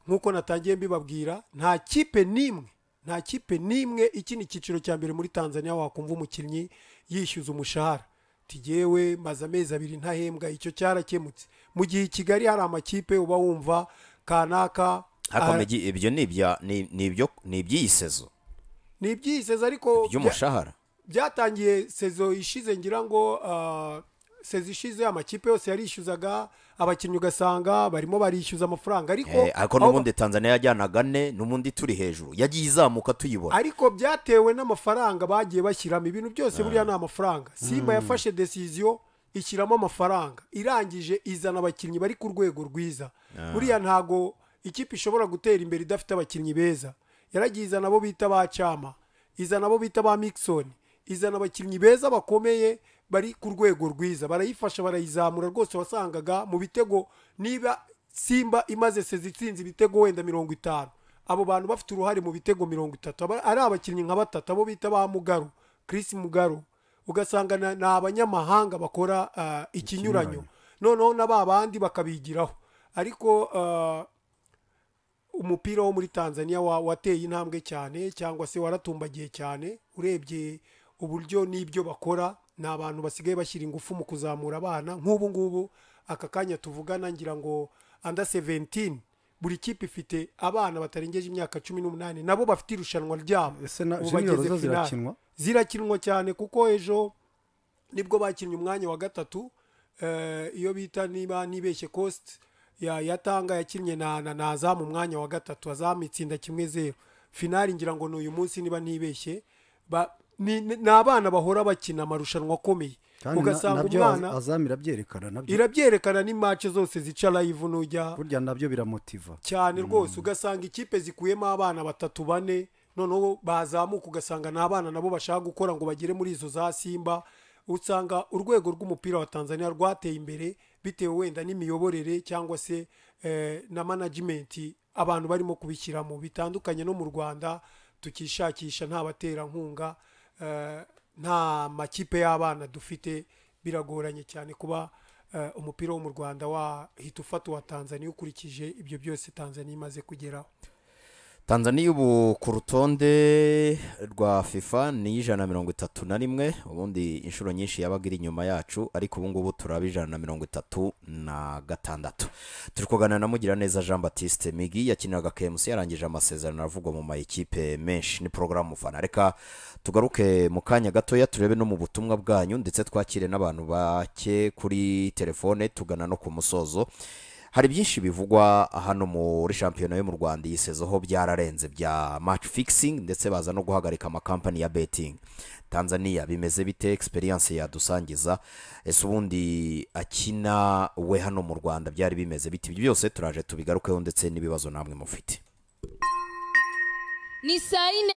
nk'uko natangiye mbibabwira nta kipe n'imwe nta kipe n'imwe iki ni icyiciro cya mbere muri tanzania wakumva umukinnyi yishyuza umushahara tigewe maze amezi abiri ntahembwa icyo cyarakemutse mu gihe i kigali hari amakipe uba wumva kanaka ariko ah, Migi, ibyo ni ibya- ni- ni ibyo- ni iby'iyi sezo ni ibyiseze ariko bya- by'umushahara byatangiye sezo ishize ngira ngo ah, sezo ishize amakipe yose yarishyuzaga abakinnyi ugasanga barimo barishyuza amafaranga ariko Eh, ariko aho ba- n'ubundi tanzaniya yajyanaga ane n'ubundi turi hejuru yagiye izamuka tuyibona ariko byatewe n'amafaranga bagiye bashyiramo ibintu byose buriya ni amafaranga simba yafashe desiziyo ishyiramo amafaranga irangije izana abakinnyi bari ku rwego rwiza buriya ntago ikipe ishobora gutera imbere idafite abakinnyi beza yaragiye izana abo bita ba cyama izana abo bita ba mikisoni izana abakinnyi beza bakomeye bari ku rwego rwiza barayifasha barayizamura rwose wasangaga mu bitego niba simba imaze sezi itsinze ibitego wenda mirongo itanu abo bantu bafite uruhare mu bitego mirongo itatu aba- ari abakinnyi nka batatu abo bita ba mugaru chris mugaru ugasanga na- ni abanyamahanga bakora ah, ikinyuranyo noneho na ba bandi bakabigiraho ariko ah, umupira wo muri tanzania wa- wateye intambwe cyane cyangwa se waratumbagiye cyane urebye uburyo n'ibyo bakora ni abantu basigaye bashyira ingufu mu kuzamura abana nk'ubu ngubu aka kanya tuvugana ngira ngo anda 17 buri kipe ifite abana batarengeje imyaka cumi n'umunani nabo bafite irushanwa ryabo Ese na- Ubu junior bageze zo finale. zirakinwa? zirakinwa cyane kuko ejo nibwo bakinnye umwanya wa gatatu eh, iyo bita niba nibeshye cost ya yatanga yakinnye na na na Azam umwanya wa gatatu azamu itsinda kimwe zero finali ngira ngo ni uyu munsi niba ntibeshye ba ni ni- ni abana bahora bakina amarushanwa akomeye kandi na- ugasanga nabyo umwana azamira byerekana nabyo irabyerekana ni match zose zica live nujya burya nabyo biramotiva cyane rwose ugasanga ikipe zikuyemo abana batatu bane noneho bazamuka ugasanga ni abana nabo bashaka gukora ngo bagere muri izo za simba usanga urwego rw'umupira wa tanzania rwateye imbere bitewe wenda n'imiyoborere cyangwa se eh, na manajimenti abantu barimo kubishyiramo bitandukanye no mu rwanda tukishakisha nta baterankunga eh, nta makipe y'abana dufite biragoranye cyane kuba eh, umupira wo mu rwanda wahita ufata uwa tanzania ukurikije ibyo byose tanzania imaze kugeraho tanzania ubu ku rutonde rwa fifa ni ijana na mirongo itatu na rimwe ubundi inshuro nyinshi yabaga iri inyuma yacu ariko ubu ngubu turaba ijana na mirongo itatu na gatandatu turi kuganira na mugiraneza jean batiste migi yakiniraga kemusi yarangije amasezerano aravugwa mu mayikipe menshi ni porogaramu fana reka tugaruke mu kanya gatoya turebe no mu butumwa bwanyu ndetse twakire n'abantu bake kuri telefone tugana no ku musozo hari byinshi bivugwa hano muri shampiyona yo mu rwanda iyi sezo ho byararenze bya match fixing ndetse baza no guhagarika amakampani ya betting tanzania bimeze bite experience yadusangiza ese ubundi akina we hano mu rwanda byari bimeze bite ibyo byose turaje tubigarukeho ndetse n'ibibazo namwe mufite ni saa yine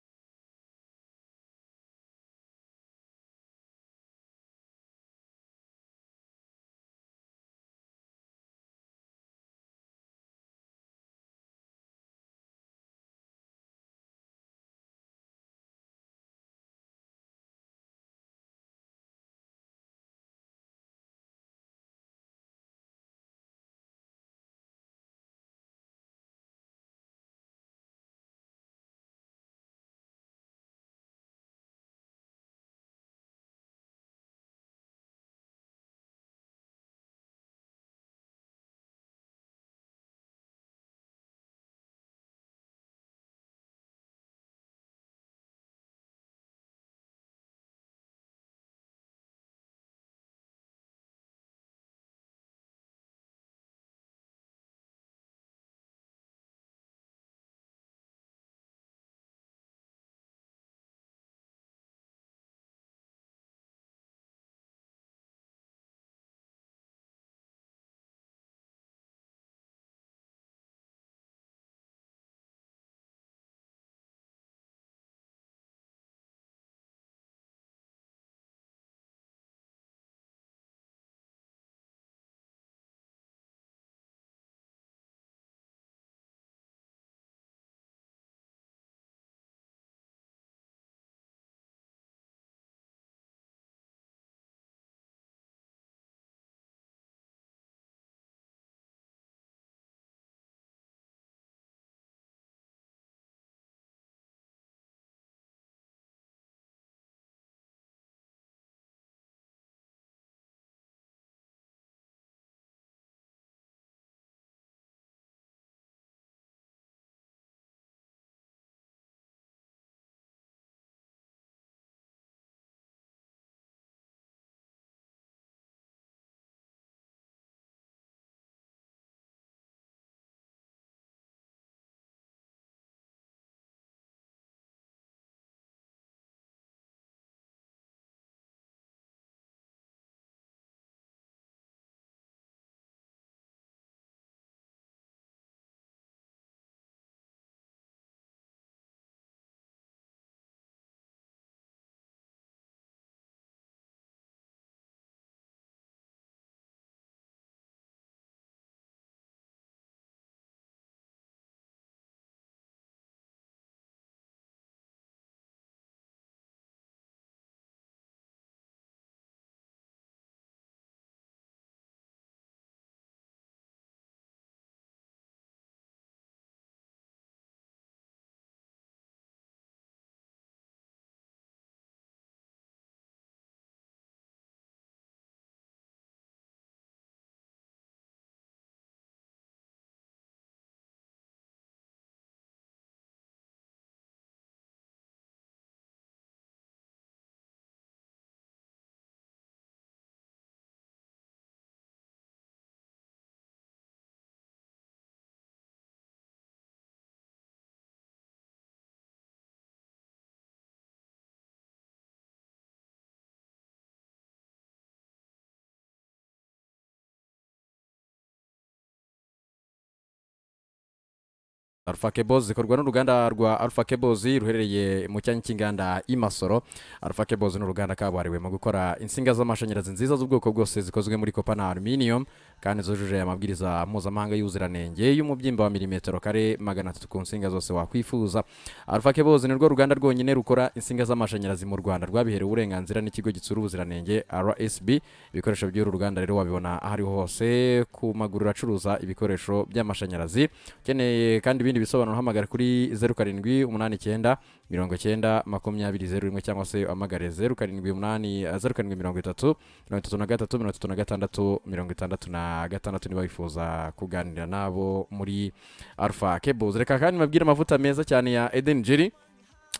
Alpha Cables zikorwa n'uruganda rwa Alpha Cables ruherereye mu cyanya cy'inganda i Masoro Alpha Cables ni uruganda kabuhariwe mu gukora insinga z'amashanyarazi nziza z'ubwoko bwose zikozwe muri kopa na aluminium kandi zujuje amabwiriza mpuzamahanga y'ubuziranenge y'umubyimba wa milimetero kare magana atatu ku nsinga zose wakwifuza Alpha Cables ni rwo ruganda rwonyine rukora insinga z'amashanyarazi mu Rwanda rwabiherewe uburenganzira n'ikigo gitsura ubuziranenge RSB ibikoresho by'uru ruganda rero wabibona aho ariho hose ku maguriro acuruza ibikoresho by'amashanyarazi ukeneye kandi ibindi bisobanuro hamagara kuri zeru karindwi umunani icyenda mirongo icyenda makumyabiri zeru rimwe cyangwa se uhamagare zeru karindwi umunani zeru karindwi mirongo itatu mirongo itatu na gatatu mirongo itatu na gatandatu mirongo itandatu na gatandatu niba wifuza kuganira nabo muri alpha cables reka kandi mbabwire amavuta meza cyane ya eden jerry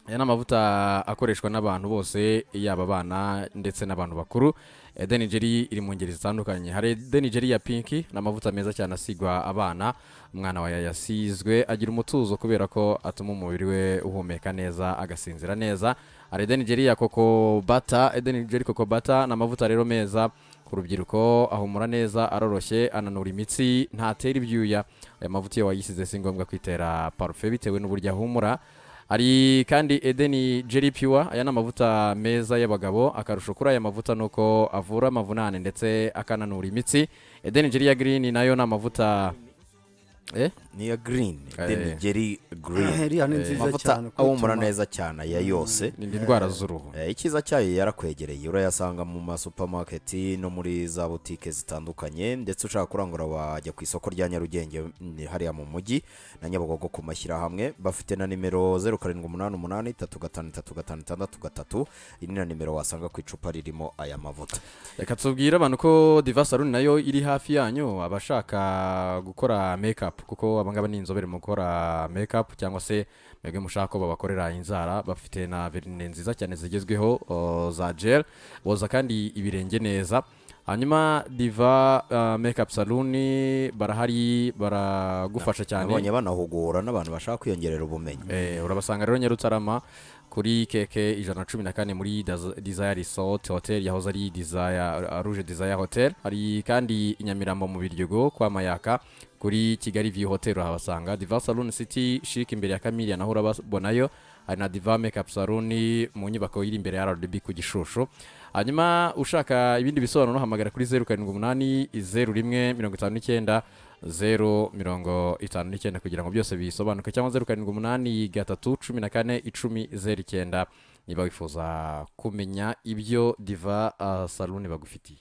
aya ni amavuta akoreshwa n'abantu bose yaba abana ndetse n'abantu bakuru edeni jeri iri mu ngeri zitandukanye hari edeni jeri ya pinki ni amavuta meza cyane asigwa abana umwana wawe yasizwe agira umutuzo kubera ko atuma umubiri we uhumeka neza agasinzira neza hari edeni jeri ya koko bata edeni jeri koko bata ni amavuta rero meza ku rubyiruko ahumura neza aroroshye ananura imitsi ntatera ibyuya aya mavuta iyo wayisize si ngombwa kwitera parufe bitewe n'uburyo ahumura hari kandi edeni jeri piwa aya ni amavuta meza y'abagabo akarusho kuri aya mavuta ni uko avura amavunane ndetse akananura imitsi edeni jeri ya girini nayo ni amavuta eh? ni iya girini Eh. denigeri girini heriya ni nziza cyane amavuta kuko ahumura ituma- neza cyane aya yose ni indwara z'uruhu Eh, icyiza cyayo yarakwegereye urayasanga mu masupamaketi no muri za butike zitandukanye ndetse ushaka kurangura wajya ku isoko rya nyarugenge mm, hariya mu mujyi na nyabugogo ku mashyirahamwe bafite na nimero zeru karindwi umunani umunani itatu gatanu itatu gatanu itandatu gatatu iyi ni na nimero wasanga ku icupa ririmo aya mavuta reka tubwire abantu ko diva salon nayo iri hafi yanyu abashaka gukora make-up kuko abangaba ni inzobere mu gukora make-up cyangwa se mwebwe mushaka ko babakorera inzara bafite na verine nziza cyane zigezweho o, za gel boza kandi ibirenge neza hanyuma diva uh, make-up salon barahari baragufasha cyane nabonye banahugura n'abantu bashaka kwiyongerera ubumenyi Eh, urabasanga rero nyarutarama kuri keke ijana na cumi na kane muri Daz- desire resort hotel yahoze ari desire rouge desire hotel hari kandi i nyamirambo mu biryogo kwa mayaka kuri kigali view hotel uhabasanga diva salon city chic imbere ya kamiriya naho urababonayo hari na diva makeup salon mu nyubako iri imbere ya rdb ku gishushu hanyuma ushaka ibindi bisobanuro hamagara kuri zeru karindwi umunani zeru rimwe mirongo itanu n'icyenda zeru mirongo itanu n'icyenda kugira ngo byose bisobanuke cyangwa zeru karindwi umunani gatatu cumi na kane icumi zeru icyenda niba wifuza kumenya ibyo diva uh, salon bagufitiye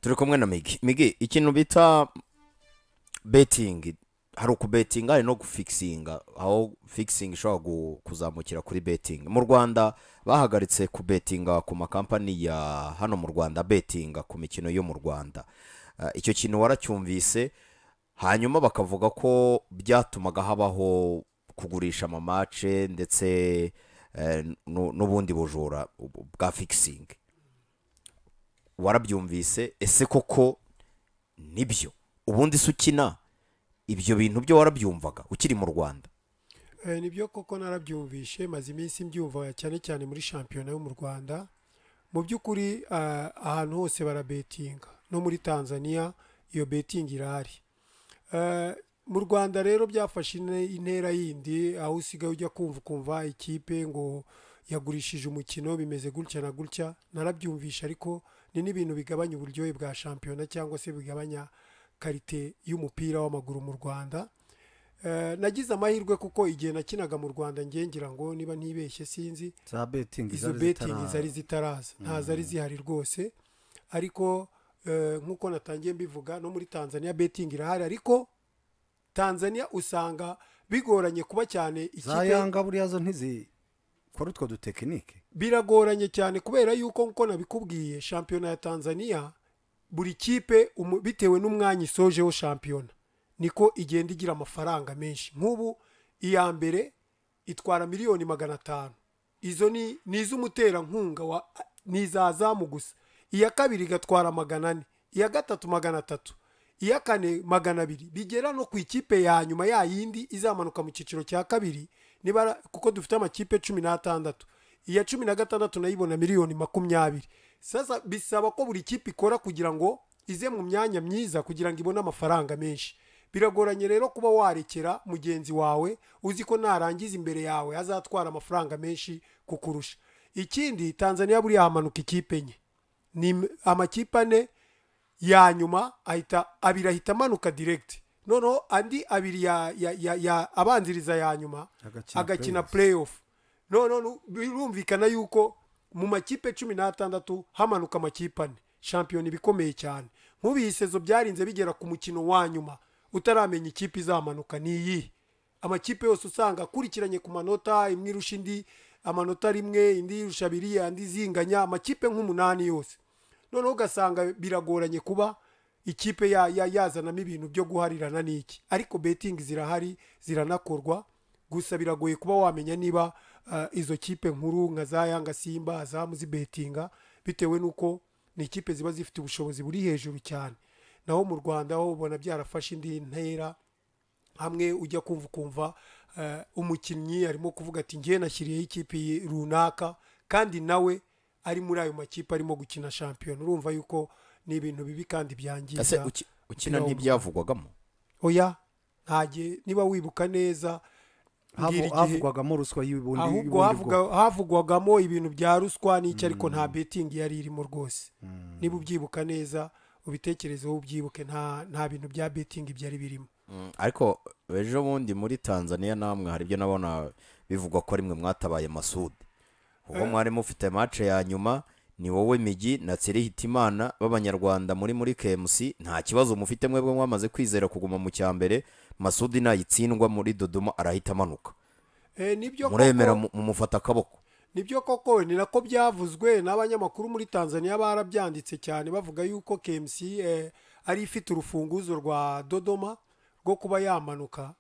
turi kumwe na migi migi ikintu bita betingi hari ukubetinga hari no gufikisinga aho fikisingi ishobora gu- kuzamukira kuri betingi mu rwanda bahagaritse kubetinga ku makampani ya hano mu rwanda betinga ku mikino yo mu rwanda Ah, icyo kintu waracyumvise hanyuma bakavuga ko byatumaga habaho kugurisha amamace ndetse eh, nu- n'ubundi bujura bu- bwa fikisingi warabyumvise ese koko nibyo ubundi se ukina ibyo bintu byo warabyumvaga ukiri mu rwanda Eh, nibyo koko narabyumvishe maze iminsi mbyumva cyane cyane muri shampiyona yo mu rwanda mu by'ukuri ah, ahantu hose barabetinga no muri tanzania iyo betingi irahari Eh, mu rwanda rero byafashe ine- intera yindi aho usigaye ujya kumva ukumva ikipe ngo yagurishije umukino bimeze gutya na gutya narabyumvishe ariko ni n'ibintu bigabanya uburyohe bwa shampiyona cyangwa se bigabanya karite y'umupira w'amaguru mu rwanda Eh, nagize amahirwe kuko igihe nakinaga mu rwanda njye ngira ngo niba ntibeshye sinzi za betingi izo zari betingi zitara- zari zitaraza nta zari zihari rwose ariko eh, nk'uko natangiye mbivuga no muri tanzania betingi irahari ariko tanzania usanga bigoranye kuba cyane za ikipe yanga buriya zo ntizikora utwo dutekinike biragoranye cyane kubera yuko nkuko nabikubwiye shampiyona ya tanzania buri kipe umu- bitewe n'umwanya isojeho shampiyona niko igenda igira amafaranga menshi nk'ubu iya mbere itwara miliyoni magana atanu izo ni ni iz'umuterankunga wa ni iza zamu gusa iya kabiri igatwara magana ane iya gatatu magana atatu iya kane magana abiri bigera no ku ikipe ya nyuma ya yindi izamanuka mu cyiciro cya kabiri nibara kuko dufite amakipe cumi n'atandatu iya cumi na gatandatu nayo ibona miliyoni makumyabiri sasa bisaba ko buri kipe ikora kugira ngo ize mu myanya myiza kugira ngo ibone amafaranga menshi biragoranye rero kuba warekera mugenzi wawe uzi ko narangiza imbere yawe azatwara amafaranga menshi kukurusha ikindi tanzania buriya hamanuka ikipe enye ni amakipe ane ya nyuma ahita abiri ahita amanuka diregiti noneho andi abiri ya, ya, ya, ya abanziriza ya nyuma Agakina agakina playoff noneho nu- birumvikana yuko mu makipe cumi n'atandatu hamanuka amakipe ane shampiyona iba ikomeye cyane nk'ubu iyi sezo byarinze bigera ku mukino wa nyuma utaramenya ikipe izamanuka ni iyihe amakipe yose usanga akurikiranye ku manota imwe irusha indi amanota rimwe indi irusha abiri andi izinganya amakipe nk'umunani yose noneho ugasanga biragoranye kuba ikipe ya- ya- yazanamo ibintu byo guharirana n'iki ariko betingi zirahari ziranakorwa gusa biragoye kuba wamenya niba ah, izo kipe nkuru nka za yanga simba azamu zibetinga bitewe n'uko ni ikipe ziba zifite ubushobozi buri hejuru cyane naho mu rwanda ho ubona byarafashe indi ntera hamwe ujya kumva ukumva eh, umukinnyi arimo kuvuga ati ngewe nashyiriyeho ikipe iyi runaka kandi nawe ari muri ayo makipe arimo gukina shampiyona urumva yuko ni ibintu bibi kandi ese byangiza uki- ukina umupira ntibyavugwagamo oya ntage niba wibuka neza mbwira Havu- igihe havugwagamo ruswa y'ubundi y'ubundi ahubwo bwoko. havuga- havugwagamo ibintu bya ruswa n'icyo ariko nta betingi yari irimo rwose niba ubyibuka neza ubitekerezeho ubyibuke nta nta bintu bya betingi byari birimo Mm, ariko ejo bundi muri tanzania namwe hari ibyo nabona bivugwa ko rimwe mwatabaye masude ubwo mwari mufite mace ya nyuma ni wowe migi na tsiri hitimana b'abanyarwanda muri muri kmc nta kibazo mufite mwebwe mwamaze kwizera kuguma mu cya mbere masudi nayitsindwa muri dodoma arahita amanuka Eh, nibyo muremera koko- mu- mumufata akaboko nibyo koko ni nako byavuzwe n'abanyamakuru muri tanzania barabyanditse cyane bavuga yuko kmc eh, ari ifite urufunguzo rwa dodoma rwo kuba yamanuka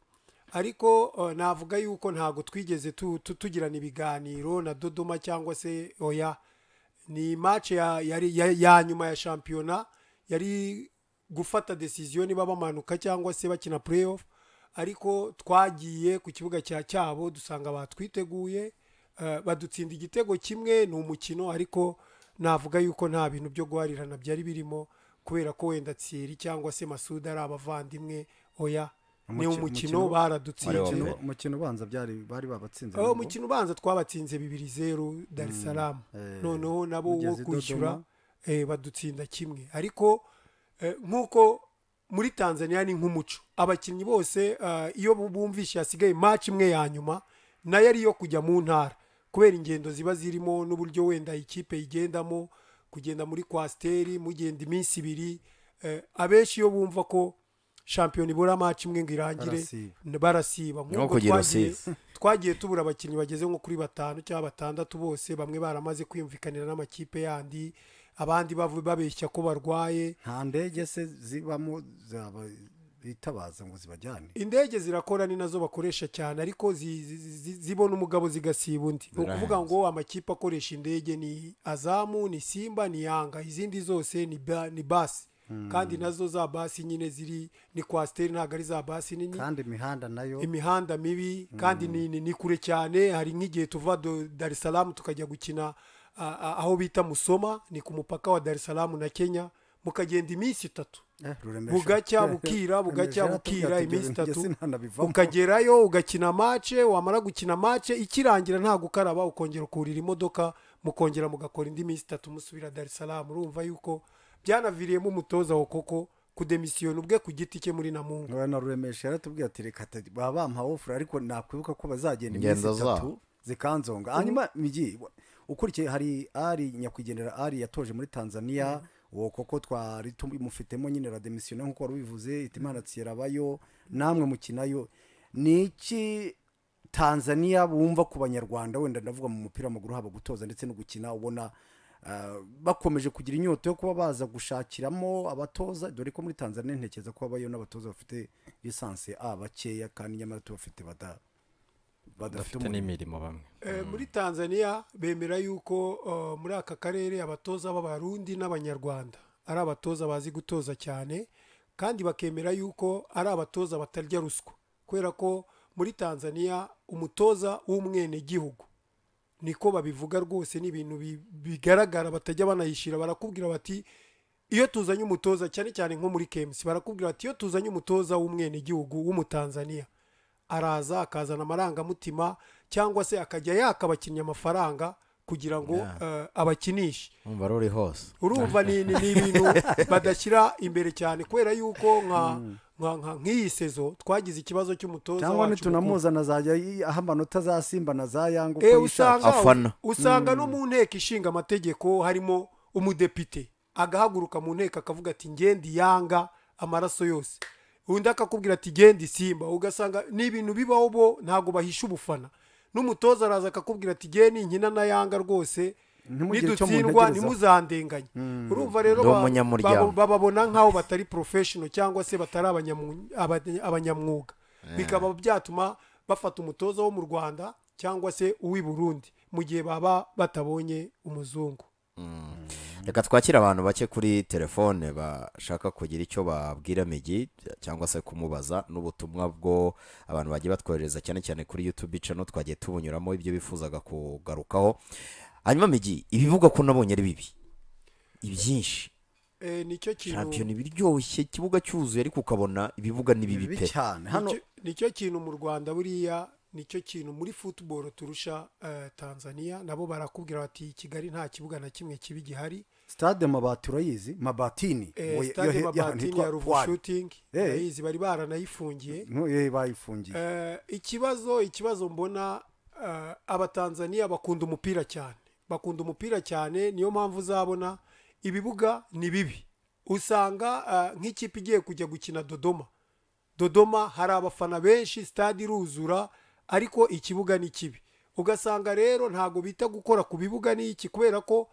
ariko eh, navuga yuko ntabwo twigeze tu- tu- tugirana ibiganiro na dodoma cyangwa se oya ni match ya, yari- ya, ya nyuma ya shampiyona yari gufata decision niba bamanuka cyangwa se bakina playoff ariko twagiye ku kibuga cya cyabo dusanga batwiteguye eh, badutsinda igitego kimwe ni umukino ariko navuga yuko nta bintu byo guharirana byari birimo kubera ko wenda tsiri cyangwa se masuda ari abavandimwe oya ni Umukino- umukino umukino- Wari baradutsinze Umukino- mbere. umukino ubanza byari bari babatsinze aho nabo. umukino ubanza twabatsinze bibiri zeru dar es salaam Eh, noneho nabo wo mugeze i kwishyura Dodoma. eh, badutsinda kimwe ariko eh, nk'uko muri tanzania ni nk'umuco abakinnyi bose eh, iyo bu- bumvishe hasigaye match imwe ya nyuma nayo ari iyo kujya mu ntara kubera ingendo ziba zirimo n'uburyo wenda ikipe igendamo kugenda muri kwasiteri mugenda iminsi ibiri eh, abenshi iyo bumva ko shampiyona ibura match imwe ngo irangire Barasiba. n- barasiba Nko nk'uko kugira twagiye- rusizi. twagiye tubura abakinnyi bageze nko kuri batanu cyangwa batandatu bose bamwe baramaze kwiyumvikanira n'amakipe yandi abandi bavu- babeshya ko barwaye nta ndege se zibamo zaba- bitabaza ngo zibajyane indege zirakora ni nazo bakoresha cyane ariko zi- zi- zi- zibona umugabo zigasiba undi ni ukuvuga ngo amakipe akoresha indege ni azamu ni simba ni yanga izindi zose ni, ba, ni basi kandi nazo za basi nyine ziri ni kwasiteri ntabwo ari za basi nini kandi imihanda nayo imihanda mibi kandi ni, ni, ni kure cyane hari nk'igihe tuva do- dar es salaam tukajya gukina a- a- aho bita musoma ni ku mupaka wa dar es salaam na kenya mukagenda iminsi itatu Eh, ruremesha. bugacya bukira bugacya Ruremesha, bukira yatubwiye ati, iminsi "Ibyo itatu sinanabivamo." ukagerayo ugakina mace wamara gukina mace ikirangira nta gukaraba ukongera ukurira imodoka mukongera mugakora indi minsi itatu musubira dar es salaam urumva yuko byanaviriyemo umutoza wa koko kudemisiyona ubwe ku giti cye muri namunga Ngo na ruremesha yaratubwiye ati reka ati, baba bampaha ofure ariko nakwibuka ko bazagenda Ingendo iminsi itatu zabo. zikanzonga hanyuma migi ukurikiye hari ari nyakwigendera ari yatoje muri tanzania uwo koko twari tumufitemo nyine rademisiyone nk'uko wari ubivuze itimana tsirabayo namwe mukinayo ni iki tanzania bumva ku banyarwanda wenda ndavuga mu mupira w'amaguru haba gutoza ndetse no gukina ubona ah, bakomeje kugira inyota yo kuba baza gushakiramo abatoza dore ko muri tanzania ntekereza ko habayo n'abatoza bafite lisansi a bakeya kandi nyamara tubafite bada- badafite bafite umurimo n'imirimo bamwe Eh, muri tanzania bemera yuko uh, muri aka karere abatoza b'abarundi n'abanyarwanda ari abatoza bazi gutoza cyane kandi bakemera yuko ari abatoza batarya ruswa kubera ko muri tanzania umutoza w'umwenegihugu niko babivuga rwose ni ibintu bi- bigaragara batajya banayishyira barakubwira bati iyo tuzanye umutoza cyane cyane nko muri kemusi barakubwira bati iyo tuzanye umutoza w'umwenegihugu w'umutanzaniya araza akazana amarangamutima cyangwa se akajya yaka abakinnyi amafaranga kugira ngo eh, abakinishe umva ruri hose urumva ni ni ni ibintu badashyira imbere cyane kubera yuko nka nka- nka- nk'iyi sezo twagize ikibazo cy'umutoza cyangwa wacu mukuru. nitunamuza nazajya yi- aha amanota za simba na za yanga Eh, uko yishakiye usanga Afana. usanga no mu nteko ishinga amategeko harimo umudepite agahaguruka mu nteko akavuga ati ngendi yanga amaraso yose undi akakubwira ati ngendi simba ugasanga ni ibintu bibaho bo ntabwo bahisha ubufana n'umutoza araza akakubwira ati ngeni nkina na yanga rwose Ntimugire icyo nidutsindwa muntegerezaho." ntimuzandenganye urumva rero Ndi ba- umunyamuryango. babo- bababona nk'aho batari porofeshono cyangwa se batari abanyamu- abanye- abanyamwuga bikaba byatuma bafata umutoza wo mu rwanda cyangwa se uw'i burundi mu gihe baba batabonye umuzungu reka twakire abantu bake kuri telefone bashaka kugira icyo babwira migi cyangwa se kumubaza n'ubutumwa bwo abantu bagiye batwohereza cyane cyane kuri yutube cano twagiye tubunyuramo ibyo bifuzaga kugarukaho hanyuma migi ibivugwa ko nabonye ari bibi ibyinshi Eh, nicyo kintu shampiyona ibiryoshye ikibuga cyuzuye ariko ukabona ibibuga ni bibi bibi pe cyane hano nicyo- nicyo kintu mu rwanda buriya nicyo kintu muri futuboro turusha eh, tanzania nabo barakubwira bati kigali nta kibuga na kimwe kibi gihari stade mabati urayizi mabatini Eh, Uwo- yo- stade yo- y'ahantu mabatini hitwa ya ruvu Pwari. shutingi Eh. urayizi bari baranayifungiye No, eh, bayifungiye Eh, ikibazo ikibazo mbona eh, abatanzaniya bakunda umupira cyane bakunda umupira cyane niyo mpamvu uzabona ibibuga ni bibi usanga eh, nk'ikipe igiye kujya gukina dodoma dodoma hari abafana benshi stade iruzura ariko ikibuga ni kibi ugasanga rero ntabwo bita gukora ku bibuga n'iki kubera ko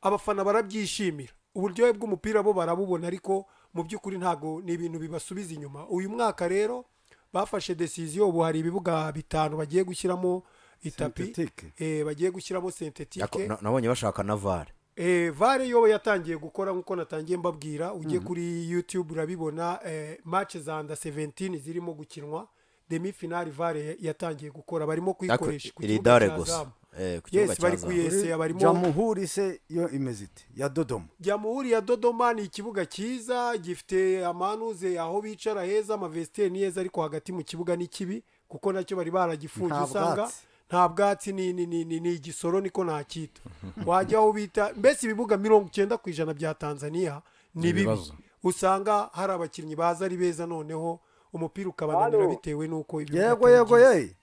abafana barabyishimira uburyohe bw'umupira bo barabubona ariko mu by'ukuri ntabwo ni ibintu bibasubiza inyuma uyu mwaka rero bafashe desiziyo ubu hari ibibuga bitanu bagiye gushyiramo itapi Synthétique. eh, bagiye gushyiramo sentetike Yako- na- nabonye bashaka na vare Eh, vare yo yatangiye gukora nk'uko natangiye mbabwira ujye kuri youtube urabibona eh, match za nda 17 zirimo gukinwa demi finale vare yatangiye gukora barimo Yako- kuyikoresha ku iri kibuga dare cya gusa Zamu. Eh, ku kibuga yes cya bari zamu kuyesera barimo jamuhuri se yo imeze ite ya dodoma jamuhuri ya dodoma ni ikibuga cyiza gifite amanuze aho bicara heza amavesiteri ni heza ariko hagati mu kibuga ni kibi kuko nacyo bari baragifunze Nta usanga bwatsi. nta bwatsi ni ni ni ni, ni igisoro niko nakita wajya aho bita mbese ibibuga mirongo icyenda ku ijana bya tanzania ni bibi ibibazo. usanga hari abakinnyi baza ari beza noneho umupira ukabananira bitewe n'uko ibibuga yego atari yego byiza. ye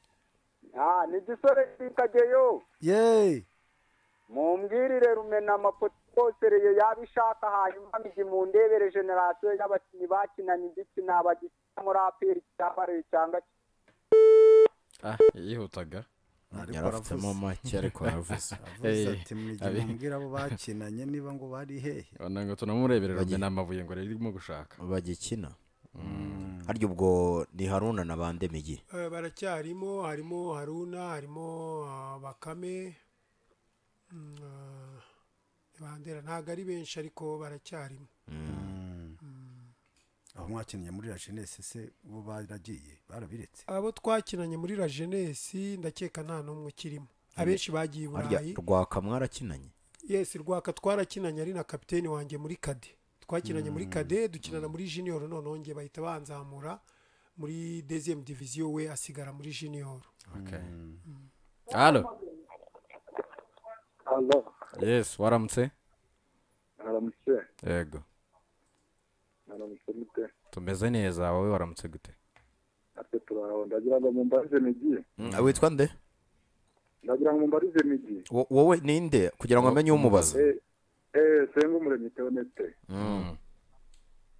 Ah, ni gisore kikageyo ye mumbwirire rumena amapotiposereye yabishaka hanyuma migi mundebere generasiyo y'abakinnyi bakinana igitsina bagikina muri aperi cyambare cyangwa ah yihutaga ariko yarafitemo make ariko aravuze aravuze Eh, ati "Mujye abi- mumbwira abo bakinanye niba ngo bari hehe ubona ngo tunamureberera rumwe n'amabuye ngo ririmo gushaka bagikina harya ubwo ni haruna na bande migi Eh, baracyarimo harimo haruna harimo ah, bakame mm, ah, bandera ntabwo ari benshi ariko baracyarimo aho mwakinnye muri la jeunesse se bo baragiye barabiretse abo twakinanye muri la jeunesse ndakeka nta n'umwe ukirimo abenshi bagiye i harya burayi rwaka mwarakinanye yes rwaka twarakinanye ari na kapiteni wanjye muri kade twakinanye muri kade dukinana muri junior noneho njye bahita banzamura muri deuxième division we asigara muri junior okay halo hano yes waramutse haramutse yego haramutse mute tumeze neza wowe waramutse gute ate turaho ndagira ngo mumbarize migi Ah, witwa nde ndagira ngo mumbarize migi Wo- wowe ninde kugira ngo amenye umubaza eh eh senga umuremyi teonete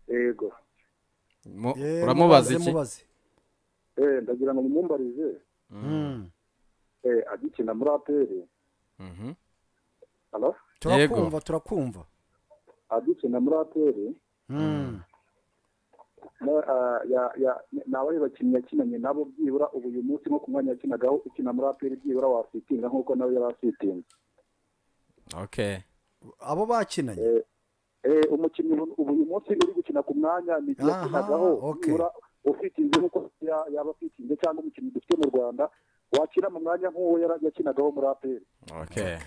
yego Mu- Eh, uramubaza mubaze, iki mubaze. eh ndagira ngo mumumbarize Mm. eh agikina muri aperi Mhm. halo turakumva turakumva agikina muri aperi Mm. Na- ah, ya- ya- ni abahe bakinnyi yakinanye nabo byibura ubu uyu munsi nko ku mwanya yakinagaho ukina muri aperi byibura wasitinga nk'uko nawe yari asitinze okay abo bakinanye Eh, umukinnyi ubu ubu uyu munsi uri gukina ku mwanya ni Aha, yakinagaho okay. byibura ufitinze nk'uko ya- yaba afitinze cyangwa umukinnyi dufite mu rwanda wakina mu mwanya nk'uwo yari yakinagaho muri aperi okay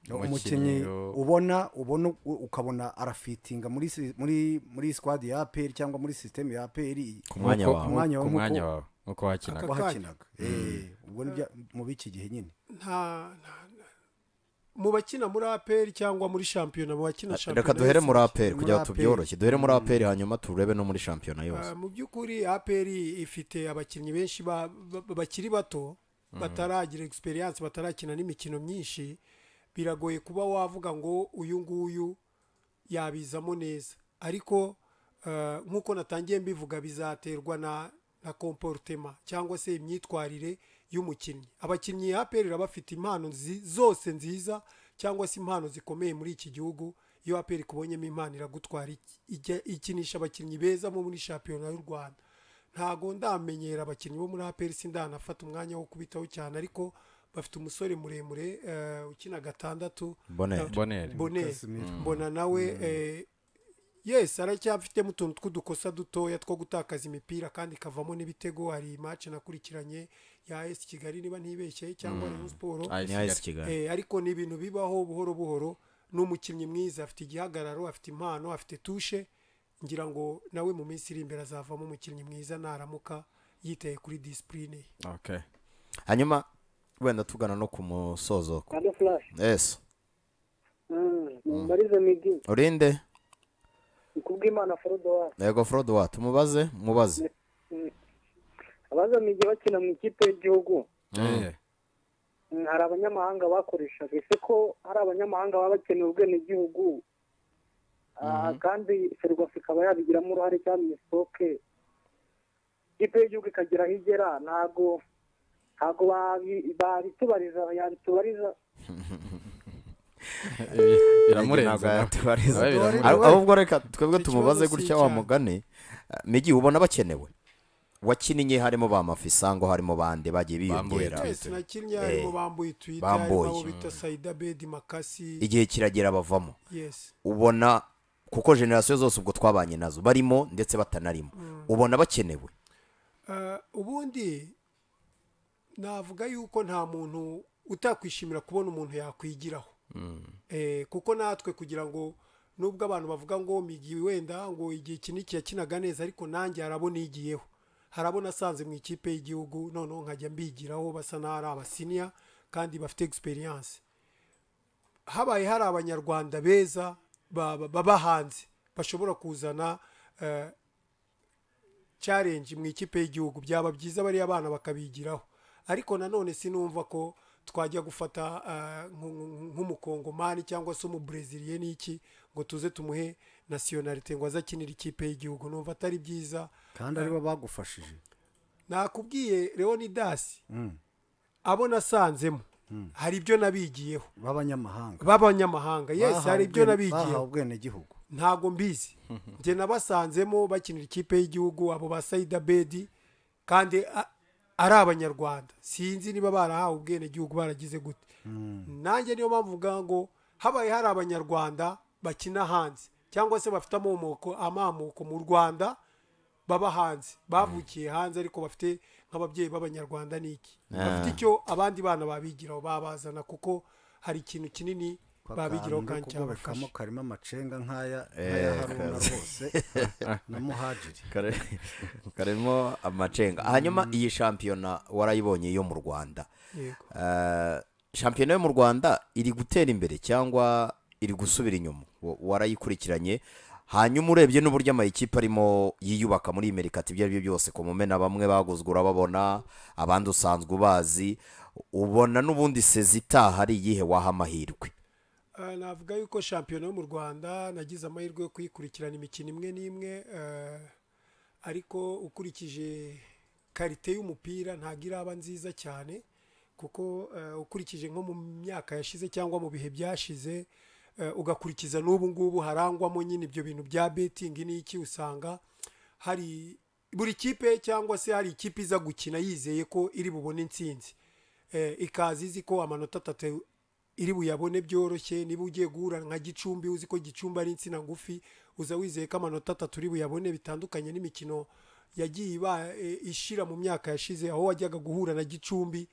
Okay. umukinnyi ubona ubona u- ukabona arafitinga muri si- muri muri squad ya APR cyangwa muri sisiteme ya APR Ku mwanya Nkuko- wawe. ku Umwanya wawe mwanya nkuko- wawe nkuko wakinaga wahakinaga Eh, ubwo ni bya- mu b'iki gihe nyine nta nta- nta- mu bakina muri aperi cyangwa muri shampiyona mu bakina shampiyona reka duhere muri yose, aperi Muri kugira ngo APR. tubyoroshye duhere muri aperi hanyuma turebe no muri shampiyona yose Ah, mu by'ukuri aperi ifite abakinnyi benshi ba- ba- bakiri bato bataragira egisperiyanse batarakina n'imikino myinshi biragoye kuba wavuga ngo uyu nguyu yabizamo neza ariko ah, nk'uko natangiye mbivuga bizaterwa na na komporutema cyangwa se imyitwarire y'umukinnyi abakinnyi aperi baba bafite impano nzi- zose nziza cyangwa se impano zikomeye muri iki gihugu iyo aperi ikubonyemo impano iragutwara ik- ijya- ikinisha abakinnyi beza bo muri shampiyona y'u rwanda ntago ndamenyera abakinnyi bo muri aperi sindanafata umwanya wo kubitaho cyane ariko bafite umusore muremure eh, ukina gatandatu Bonner. Eh, Bonner. Bonner. mbona nawe eh, yes aracyafitemo utuntu tw'udukosa dutoya two gutakaza imipira kandi ikavamo n'ibitego hari imace nakurikiranye ya esi kigali niba ntibeshye cyangwa rayon siporo Ay, ni ayisi Kigali. kigali Eh, ariko ni ibintu bibaho buhoro buhoro ni umukinnyi mwiza afite igihagararo afite impano afite tushe ngira ngo nawe mu minsi iri imbere azavamo umukinnyi mwiza naramuka yitaye kuri disipurine ye Okay. hanyuma wenda tugana no ku musozo kandi furashi esi marize migi urinde ni kubw'imana forodowari yego forode wa tumubaze mubaze abaza migi bakina mu ikipe y'igihugu Eh, Mm, hari abanyamahanga bakoreshaga ese ko hari abanyamahanga baba bakeneye ubwenegihugu Ah, kandi ferwafa ikaba yabigiramo uruhare cyangwa imisitoke ikipe y'igihugu ikagera aho igera ntago ntago babi- babitubariza yabitubariza biramurenza nawe. yatubariza Nawe biramurenza. Ahubwo- ahubwo reka twebwe Iki tumubaze kibazo si gutya wa icyaha. mugani migi ubona bakenewe wakinnye harimo ba mafisango harimo bande bagiye Bambuye biyongera twese nakinnye harimo Eh, bambuye twita harimo bambuye. abo bita sayida bedi makasi igihe kiragera bavamo yes ubona kuko generasiyo zose ubwo twabanye nazo barimo ndetse batanarimo ubona bakenewe Eh, ubundi navuga yuko nta muntu utakwishimira kubona umuntu yakwigiraho Eh, kuko natwe kugira ngo nubwo abantu bavuga ngo migi wenda ngo igihe iki n'iki yakinaga neza ariko nanjye harabo nigiyeho harabo nasanze mu ikipe y'igihugu noneho nkajya mbigiraho basa n'aho ari abasiniya kandi bafite egisperiyanse habaye hari abanyarwanda beza ba- ba- baba hanze bashobora kuzana eh, challenge mu ikipe y'igihugu byaba byiza bariya bana bakabigiraho ariko nanone sinumva ko twajya gufata ah, nk- nk- nk'umukongomani cyangwa se umubreziliye n'iki ngo tuze tumuhe nasiyonarite ngo aze akinire ikipe y'igihugu numva atari byiza kandi aribo bagufashije nakubwiye leonidasi abo nasanzemo hari ibyo nabigiyeho b'abanyamahanga b'abanyamahanga yesi hari ibyo bahawe nabigiyeho ubwenegihugu ntabwo mbizi njye nabasanzemo bakinira ikipe y'igihugu abo ba sayida bedi kandi a- ari abanyarwanda sinzi niba barahawe ubwenegihugu baragize gute nanjye niyo mpamvu mvuga ngo habaye hari abanyarwanda bakina hanze cyangwa se bafite amamoko amamoko mu rwanda baba hanze bavukiye hanze ariko bafite nk'ababyeyi b'abanyarwanda n'iki bafite icyo abandi bana babigiraho babazana kuko hari ikintu kinini babigiraho kandi cyabafasha cyabafasha karimo amacenga nk'aya Eh, nk'aya haruna kazi. rwose na muhajiri Kare- karimo amacenga hanyuma iyi shampiyona warayibonye yo mu rwanda yego Eh, shampiyona yo mu rwanda iri gutera imbere cyangwa iri gusubira inyuma Wa- warayikurikiranye hanyuma urebye n'uburyo amayikipe arimo yiyubaka muri imerikati ibyo ari byo byose ku mumena bamwe baguzwe urababona abandi usanzwe ubazi ubona n'ubundi sezi itaha ari iyihe waha amahirwe Eh, navuga yuko shampiyona yo mu rwanda nagize amahirwe yo kuyikurikirana imikino imwe n'imwe eh, ariko ukurikije karite y'umupira ntabwo iraba nziza cyane kuko eh, ukurikije nko mu myaka yashize cyangwa mu bihe byashize eh, ugakurikiza n'ubu ngubu harangwamo nyine ibyo bintu bya betingi n'iki usanga hari buri kipe cyangwa se hari ikipe iza gukina yizeye ko iri bubone intsinzi Eh, ikaza izi ko amanota atatu iri buyabone byoroshye niba ugiye guhura nka gicumbi uzi ko gicumbi ari insina ngufi uza wizeye ko amanota atatu uri buyabone bitandukanye n'imikino yagiye iba e, ishira mu myaka yashize aho wajyaga guhura na gicumbi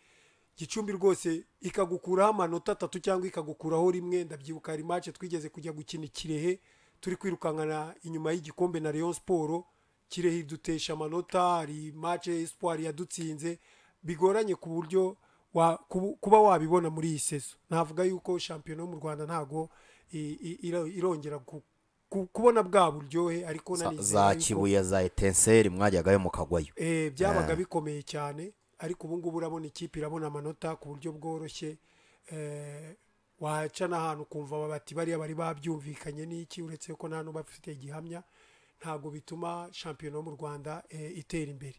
gicumbi rwose ikagukuraho amanota atatu cyangwa ikagukuraho rimwe ndabyibuka hari mace twigeze kujya gukina ikirehe turi kwirukankana inyuma y'igikombe na leon siporo kirehe idutesha amanota hari mace espoir yadutsinze bigoranye ku buryo wa- kubu- kuba wabibona muri iyi sezo navuga yuko shampiyona yo mu rwanda ntabwo i- i- iro- irongera ku- ku- kubona bwa buryohe ariko za, nanizera za yuko- kibuye za etenseri mwajyagayo mukagwayo Eh, byabaga bikomeye cyane ariko ubu ngubu urabona ikipe irabona amanota ku buryo bworoshye eh, waca n'ahantu ukumva bati bariya bari babyumvikanye n'iki uretse ko nta n'ubafite gihamya ntabwo bituma shampiyona yo mu rwanda eh, itera imbere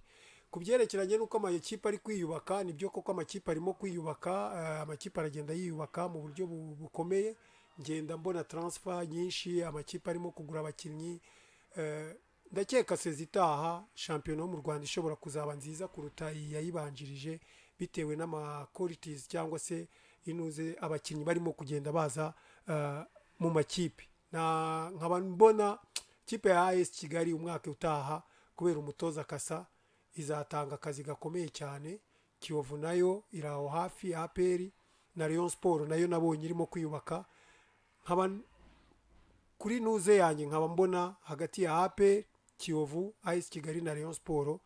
ku byerekeranye n'uko amakipe ari kwiyubaka nibyo koko amakipe arimo kwiyubaka eh, amakipe aragenda yiyubaka mu buryo bu- bukomeye ngenda mbona taransifa nyinshi amakipe arimo kugura abakinnyi Eh, ndakeka sezi itaha shampiyona yo mu rwanda ishobora kuzaba nziza kuruta iyi yayibanjirije bitewe n'amakoritizi cyangwa se inuze abakinnyi barimo kugenda baza eh, mu makipe Na- nkaba mbona kipe ya as kigali umwaka utaha kubera umutoza kasa izatanga akazi gakomeye cyane kiyovu nayo iri aho hafi aperi na leon siporo nayo nabonye irimo kwiyubaka nkaba kuri nuze yanjye nkaba mbona hagati ya ape kiyovu ayisi kigali na leon siporo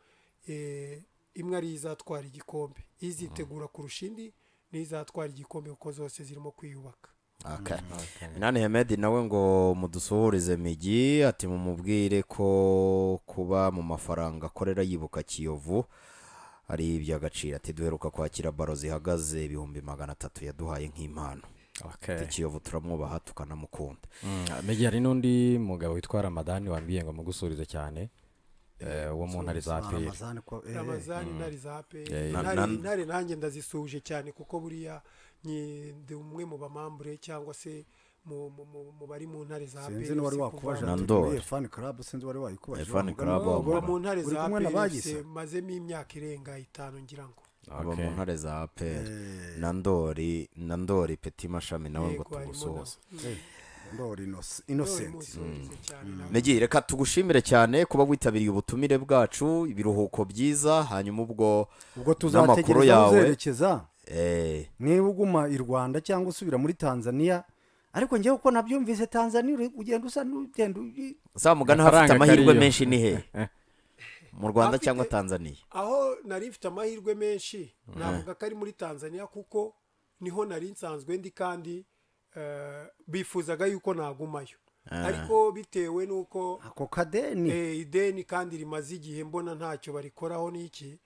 eh, imwe ariyo izatwara igikombe izitegura kurusha indi niyo izatwara igikombe kuko zose zirimo kwiyubaka Okay. Minani Hemedi nawe ngo mudusuhurize migi ati mumubwire ko kuba mu mafaranga akorera yibuka Kiyovu ari iby'agaciro ati duheruka kwakira baro zihagaze ibihumbi magana atatu yaduhaye nk'impano ati Kiyovu turamwubaha tukanamukunda megi hari n'undi mugabo witwa ramadani wambwiye ngo mugusuhurize cyane eh, uwo mu ntare za peri Ramazani ko- eh, eh. ramazani intare za ape na- intare na- intare nanjye ndazisuhuje cyane kuko buriya nyi- ndi umwe mu bamambure cyangwa se mu- mu- mu mu bari mu ntare za sinzi n'uwari uretse wakubaje kuva- Na ati Ndoli. muri fani karabu sinzi uwari wayikubaje Eh, Fan wavuga Club, ngo, ubu mu "Ngo, ntare uri za kumwe na bagisa ape mazemo imyaka irenga itanu ngira ngo aba mu ntare za APR na Ndori na Ndori Petit Mashami nawe ngo Yego, harimo tugusuhuze ndoli Innocent- nawe innocent musuhurize cyane nawe. Megi reka tugushimire cyane kuba witabiriye ubutumire bwacu ibiruhuko byiza hanyuma ubwo ubwo n'amakuru tuzategereza yawe uzerekeza eh, niba uguma i rwanda cyangwa usubira muri tanzania ariko njyewe uko nabyumvise tanzania uri- ugenda usa n'ugenda uyi- za mugani hafite Amafaranga amahirwe atariyo. menshi ni he mu rwanda Afite- cyangwa tanzania aho nari mfite amahirwe menshi navuga ko ari muri tanzania kuko niho nari nsanzwe ndi kandi eh, bifuzaga yuko nagumayo ariko bitewe n'uko ako kadeni eh, ideni kandi rimaze igihe mbona ntacyo barikoraho n'iki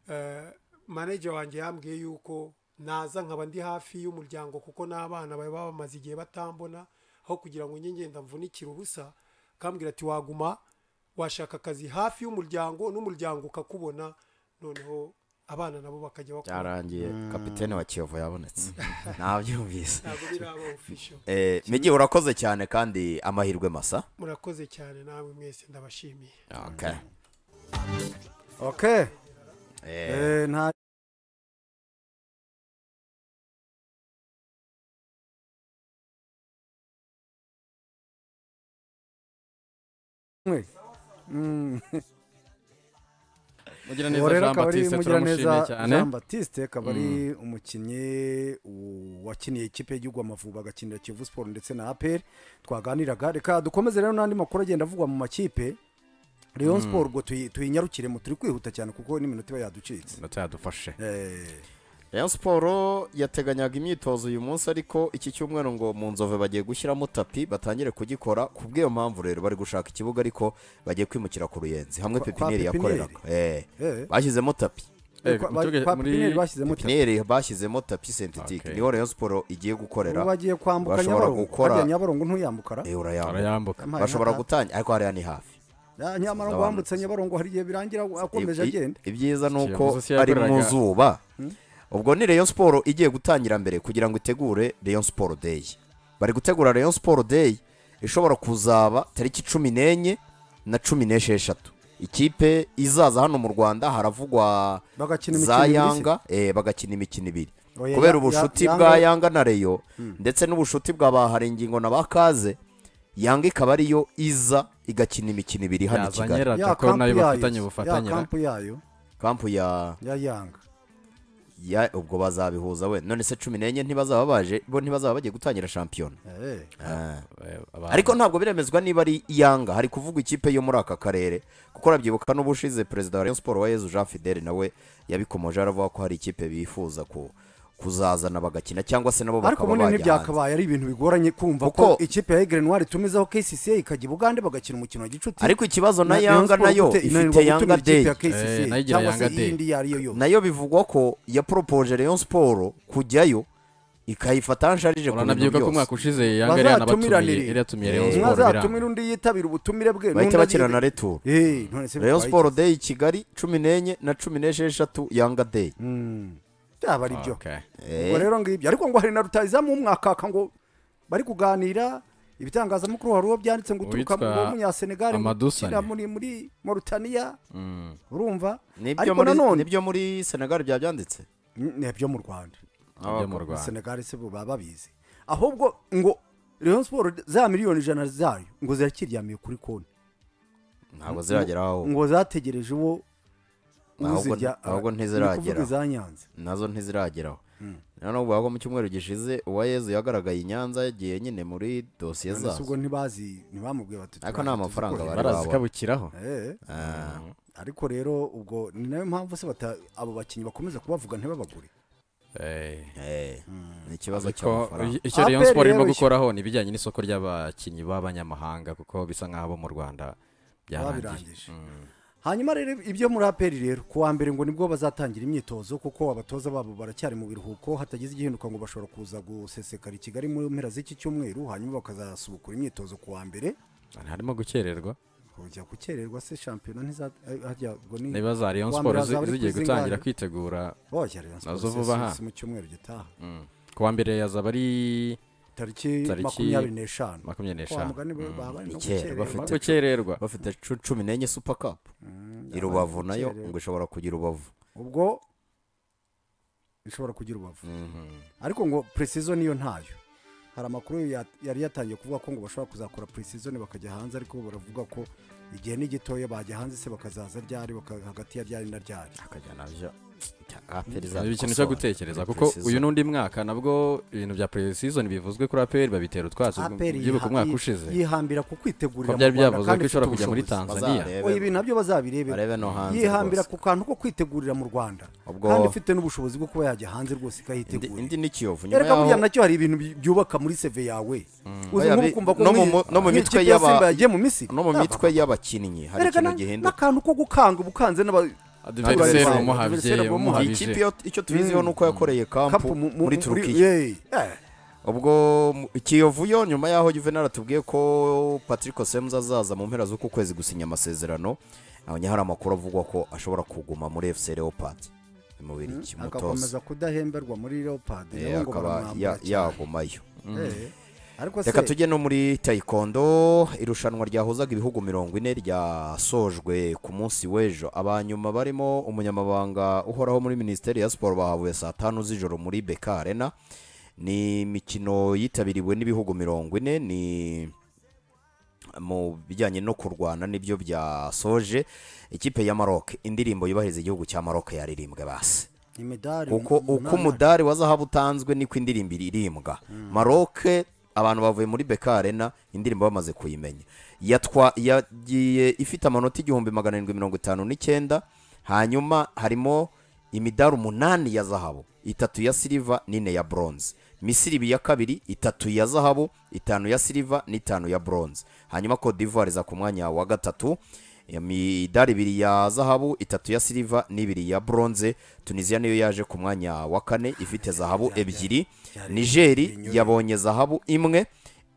eh, manager wanjye yambwiye yuko naza nkaba ndi hafi y'umuryango kuko n'abana baba bamaze igihe batambona aho kugira ngo njye ngenda mvunikire ubusa kambwira ati waguma washaka akazi hafi y'umuryango n'umuryango ukakubona noneho abana nabo bakajya bakora byarangiye kapitene wa kiyovu yabonetse nabyumvise ntabwo biraba official Eh, migi urakoze cyane kandi amahirwe masa murakoze cyane namwe mwese ndabashimiye okay. ok Eh, nta mwe Mm. mugiraneza Uwo rero jean akaba ari batiste Mugiraneza turamushimiye cyane Jean Baptiste akaba ari umukinnyi u- wakiniye ikipe y'igihugu Amavubi agakinira Kiyovu Sport ndetse na APR twaganiraga reka dukomeze rero n'andi makuru agenda avugwa mu makipe Rayon Sport ubwo tuyi- tuyinyarukiremo turi kwihuta cyane kuko n'iminota iba yaducitse ndetse yadufashe Eh, rayon siporo yateganyaga imyitozo uyu munsi ariko iki cyumweru ngo mu nzove bagiye gushyiramo tapi batangire kugikora ku bw'iyo mpamvu rero bari gushaka ikibuga ariko bagiye kwimukira ku ruyenzi hamwe Kwa- kwa pepiniyeri pepiniyeri? yakoreraga Eh, Eh. bashyizemo tapi Eh, kwa- mutuge- kwa muri- Pepiniyeri bashyizemo tapi. pepiniyeri bashyizemo tapi sentetike Okay. niho rayon siporo igiye gukorera ubu bagiye kwambuka bashobora Nyabarongo gukora- hajya Nyabarongo ntuyambukara Eh, urayambuka arayambuka Yampaye bashobora nkaka. gutangira ariko hariya ni hafi Ah, nyamara ngo wambutse Nyabarongo hari igihe birangira akomeje I- i- agenda ibyiza ni uko Kiyovu Sport ari mu yakoreraga- zuba ubwo ni rayon siporo igiye gutangira mbere kugira ngo itegure rayon siporo day bari gutegura rayon siporo day ishobora kuzaba tariki cumi n'enye na cumi n'esheshatu ikipe izaza hano mu rwanda haravugwa bagakina imikino za ibiri se. yanga eh, bagakina imikino ibiri Oya, kubera ya- ubucuti ya- bwa Yanga- yanga na reyo ndetse n'ubucuti bwa baharingingo na bakaze yanga ikaba ariyo iza igakina imikino ibiri hano i yazanye kigali rata ko kampu nayo yayo bafitanye se. ya ubufatanye kampu yayo kampu ya ya yanga ya ubwo bazabihuza we none se cumi n'enye ntibazaba baje bo ntibazaba bagiye gutangira shampiyona Eh, Ah. Abantu- ariko ntabwo biremezwa niba ari iyanga hari kuvuga ikipe yo muri aka karere kuko urabyibuka n'ubushize perezida wa rayon siporo wa yezu jean fidele nawe yabikomoje aravuga ko hari ikipe bifuza ku- kuzazana bagakina cyangwa se nabo ariko bakaba ubundi bajya hanze ntibyakabaye ari ibintu bigoranye kumva Kuko- ko ikipe ya egere noire itumizaho kcca ikajya i bugande bagakina umukino wa gicuti ariko ikibazo na Rayon yanga Sports nayo gute inanirwa ifite yanga gutumira ikipe day ya KCCA Eh, nayo igira cyangwa se Yanga Day. iyindi iyo ari yo yose nayo bivugwa ko yaporopoje rayon siporo kujyayo ikayifata nsharije ku bintu uranabyibuka ko byose umwaka ushize yanga yari Bazatumiranire. yanabatumiye yari yatumiye rayon Eh, siporo mwazatumira biranga undi yitabira ubutumire bwe bahita bakina na returu Eh, none se rayon bitwaye siporo day i kigali cumi n'enye na cumi n'esheshatu yanga day iki? Mm, byaba ari byo Okay. ubwo rero ngibyo ariko ngo hari na rutayizamu w'umwakaka ngo bari kuganira ibitangazamakuru hari uwo byanditse ngo uturuka Uwitwa mu munyasenegali ngo Amadusani. ukina muri muri moritaniya urumva nibyo ariko muri nanone nibyo muri senegal byanditse Mm, nibyo mu rwanda Ibyo mu Rwanda. senegali se bo baba babizi ahubwo ngo Rayon siporo za miliyoni ijana zayo ngo zirakiryamiye kuri konti ntabwo zirageraho ngo zategereje uwo Ahubwo- uzijya ahubwo ni kuvuga ntiziragera. iza nyanza nazo ntizirageraho noneho ubwo mu cyumweru gishize uwa yezu yagaragaye i nyanza yagiye nyine muri dosiye None se zazo ubwo ntibazi ntibamubwiye bati ariko nta mafaranga tuzikore. bari barazi babona kabukiraho Eh, Ah, ariko rero ubwo ni nayo mpamvu se bata abo bakinnyi bakomeza kubavuga ntibabagure Eh. eh, ni ikibazo Ariko cy'amafaranga icyo Rayon APR siporo irimo yoroshye. gukoraho ni ibijyanye n'isoko ry'abakinnyi b'abanyamahanga kuko bisa nk'aho abo mu rwanda byarangiye babirangije hanyuma rero ibyo muri aperi rero ku wa mbere ngo nibwo bazatangira imyitozo kuko abatoza babo baracyari mu biruhuko hatagize igihinduka ngo bashobora kuza gusesekara i kigali mu mpera z'iki cyumweru hanyuma bakazasubukura imyitozo ku wa mbere harimo gukererwa kujya gukererwa se shampiyona ntiza eh, harya ngo ni niba za rayon Ku wa siporo mbere hazaba ari zigiye kuri gutangira zingahe? kwitegura bajya Rayon Sports Nazo vuba si- aha. si mu cyumweru gitaha ku wa mbere yazaba ari tariki Tariki makumyabiri n'eshanu makumyabiri kwa n'eshanu mugani baba bari no Icyera, gukererwa. Harimo bafite- gukererwa bafite cu- cumi n'enye super cup i rubavu nayo gukererwa. ngo ishobora kugira urubavu ubwo bishobora kugira ubavu ariko ngo precision niyo ntayo hari amakuru ya- yari yatangiye kuvuga ko ngo bashobora kuzakora precision bakajya hanze ariko bo baravuga ko igihe ni gitoya bajya hanze se bakazaza ryari baka- hagati ya ryari na ryari akajyana byo aperi ni ikintu cyo gutekereza kuko uyu n'undi mwaka nabwo ibintu bya pre-season bivuzwe kuri aperi babitera utwatsi APR byibuka yiha- umwaka yi- ushize yihambira ku ko kwitegurira mu byari Rwanda byavuzwe kandi ko ishobora ifite kujya muri ubushobozi. tanzaniya Oya, ibi nabyo bazabirebera barebe no hanze yihambira rwose. ku kantu ko kwitegurira mu rwanda Ubwo- kandi ifite n'ubushobozi bwo kuba yajya hanze rwose Indi- ikahitegurira indi ni kiyovu nyuma erega burya yaho nacyo hari ibintu bi- byubaka muri seve yawe uzi Oya, nk'ubu bi- ukumva ko no mu nk'iyi- mu- no mu nk'iyi mitwe kipe ya y'aba- Simba yagiye mu misiri no mu mitwe y'abakinnyi hari erega ikintu na- gihinduka n'akantu ko gukanga ubukanze n'aba- adivenseri Adversaire umuhabye umuhabye. iyi umuhabije kipe yo- icyo tubiziho ni uko yakoreye kapu kampu mu- mu- muri muri- turukiya eh, eh, ubwo mu- kiyovu yo nyuma yaho juvenal atubwiye ko patrick semuzi azaza mu mpera z'uku kwezi gusinya amasezerano abonye hari amakuru avugwa ko ashobora kuguma muri fc leopard mu biriki agakomeza mutoza kudahemberwa muri leopard Eh, nabo ngo akaba baramwambura ya- cyane. yagumayo Eh, ariko se reka tujye no muri tayikondo irushanwa ryahuzaga ibihugu mirongo ine ryasojwe ku munsi w'ejo abanyuma barimo umunyamabanga uhoraho muri minisiteri ya siporo bahavuye saa tanu z'ijoro muri beka arena ni imikino yitabiriwe n'ibihugu mirongo ine ni mu bijyanye no kurwana nibyo byasoje ikipe ya maroc indirimbo yubahiriza igihugu cya maroc yaririmbwe basi imidari kuko uko umunani. umudari wa zahabu utanzwe niko indirimbo irimbwa maroke abantu bavuye muri beka arena indirimbo bamaze kuyimenya Yatwa- yagiye ifite amanota igihumbi magana arindwi mirongo itanu n'icyenda hanyuma harimo imidari umunani ya zahabu itatu ya siliva n'ine ya bronze misiri ibiri ya kabiri itatu ya zahabu itanu ya siliva n'itanu ya bronze hanyuma Cote d'ivoire iza ku mwanya wa gatatu imidari ibiri ya zahabu itatu ya siliva n'ibiri ya bronze tunisiya niyo yaje ku mwanya wa kane ifite zahabu ebyiri nigeri yabonye zahabu imwe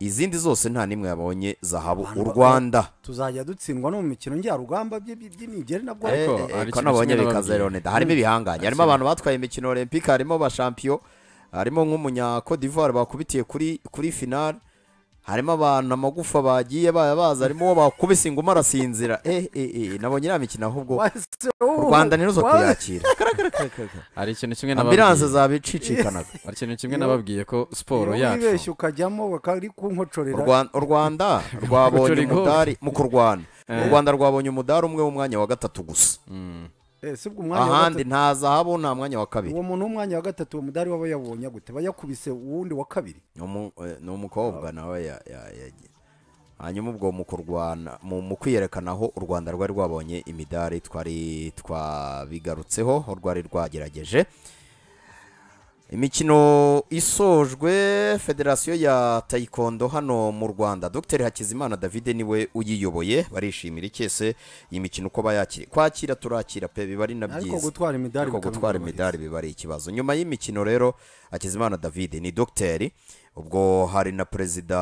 izindi zose nta n'imwe yabonye zahabu u rwanda tuzajya dutsindwa no mu mikino njyarugamba by'i- by'i- by'inigeri nabwo Ariko Eh, eh, hari ko ikintu nabonye kimwe bikaza nababwiye. Leonida harimo ibihangange harimo abantu batwaye imikino olympique harimo abashampiyo harimo nk'umunya Cote d'Ivoire bakubitiye kuri kuri finale harimo abantu amagufa bagiye baya baza harimo uwo bakubise inguma arasinzira eh eh eh nabonye iriya mikino ahubwo u Rwanda ntiruzo kuyakira hari ikintu kimwe ambilanse nababwiye zabicicikanaga hari ikintu kimwe nababwiye ko siporo yacu wibeshya ukajyamo bakari U kunkocorera Rwa- u rwanda rwabonye Gucura igoli. umudari mu kurwana Eh. u rwanda rwabonye umudari umwe w'umwanya wa gatatu gusa Eh, si ubwo umwanya wa ahandi gatatu nta zahabu nta mwanya wa kabiri uwo muntu w'umwanya wa gatatu uwo mudari waba yawubonye gute bayakubise uwundi wa kabiri Ni umu- eh, ni umukobwa nawe ya- ya- yagiye hanyuma ubwo mu kurwana mu mu kwiyerekana aho u rwanda rwari rwabonye imidari twari twabigarutseho aho rwari rwagerageje imikino isojwe federasiyo ya tayikondo hano mu rwanda dr hakizimana david niwe uyiyoboye barishimira ikese iyi mikino uko bayakira kwakira turakira pe biba ari na ariko byiza gutwara imidari ariko bikaba gutwara bigoye. imidari biba ari ikibazo nyuma y'imikino rero hakizimana david ni dogiteri ubwo hari na perezida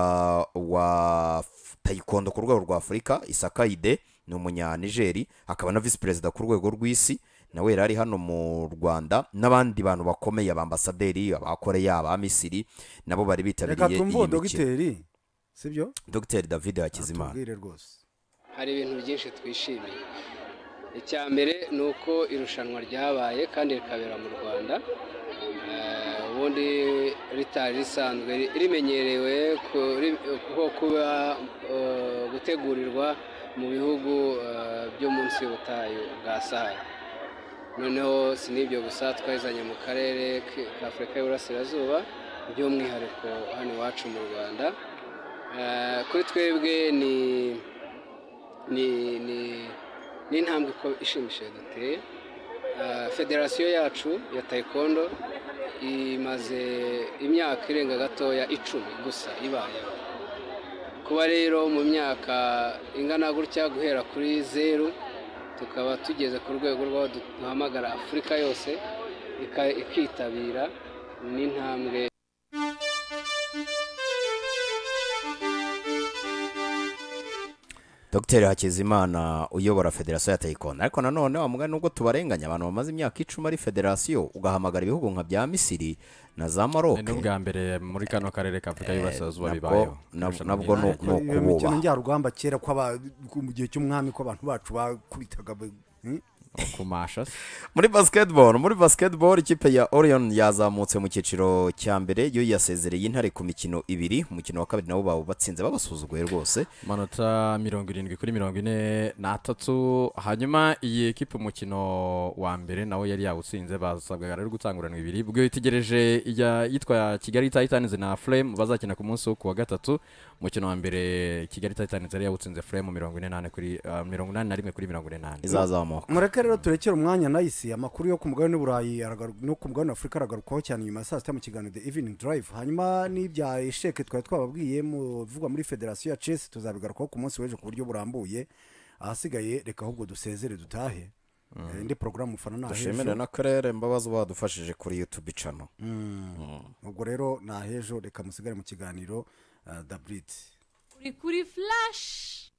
wa F- tayikondo ku rwego rwa afurika isakaide ni umunyanigeri hakaba na visi perezida ku rwego rw'isi nawe yari ari hano mu rwanda n'abandi bantu bakomeye abambasaderi abakoreya abamisiri nabo bari reka bitabiriye twumve uwo iyi mikino dogiteri sibyo dogiteri david hakizimana tubwire rwose hari ibintu byinshi twishimiye icya mbere ni uko irushanwa ryabaye kandi rikabera mu rwanda Eh, ubundi ritari risanzwe rimenyerewe kuri- ko kuba eh, gutegurirwa mu bihugu eh, byo munsi y'ubutayu bwa sahara noneho si n'ibyo gusa twayizanye mu karere k'afurika y'uburasirazuba by'umwihariko hano iwacu mu rwanda Eh, kuri twebwe ni ni ni ni intambwe iko- ishimishije duteye Ah, federasiyo yacu ya taekwondo imaze imyaka irenga gatoya icumi gusa ibayeho kuba rero mu myaka ingana gutya guhera kuri zeru tukaba tugeze ku rwego rw'aho duhamagara afurika yose ika- ikitabira ni intambwe dogiteri hakizimana uyobora federasiyo ya tayikonda ariko nanone wamugana nubwo tubarenganya abantu bamaze imyaka icumi ari federasiyo ugahamagara ibihugu nka bya misiri na za maroke ni ubwa mbere muri kano karere k'afurika y'uburasirazuba nabwo- bibayeho nab- Irushanwa nabwo ry'imidari. ni iyo mikino ukububaha njyarugamba kera ko aba- mu gihe cy'umwami ko abantu bacu bakubitaga be- hmm? kumasha se. muri basketball muri basketball ikipe ya orion yazamutse mu cyiciro cya mbere yo yasezereye intare ku mikino ibiri umukino wa kabiri nabo bawo batsinze babasuzuguye rwose amanota mirongo irindwi kuri mirongo ine n'atatu hanyuma iyi ekipa umukino wa mbere nawe yari yawutsinze basabwaga rero gutanguranwa ibiri ubwo itegereje ijya yitwa kigali titans na flame bazakina ku munsi wo ku wa gatatu umukino wa mbere kigali titans yari yawutsinze flame mirongo ine n'ane kuri ah, mirongo inani na rimwe kuri mirongo ine n'ane izazamuka mureke rero turekere umwanya nayisi amakuru yo ku mugabane w'uburayi aragaru- no ku mugabane w'afurika aragarukwaho cyane nyuma ya saa sita mu kiganiro the evening drive hanyuma n'ibya esheke twari twababwiye mu bivugwa muri federasiyo ya chess tuzabigarukaho ku munsi w'ejo ku buryo burambuye ahasigaye reka ahubwo dusezere dutahe Eh, indi porogaramu ufana dushimire n'ahejo n'akarere mbabazi badufashije kuri youtube channel ubwo rero n'ahejo reka musigare mu kiganiro daburiti uri kuri flash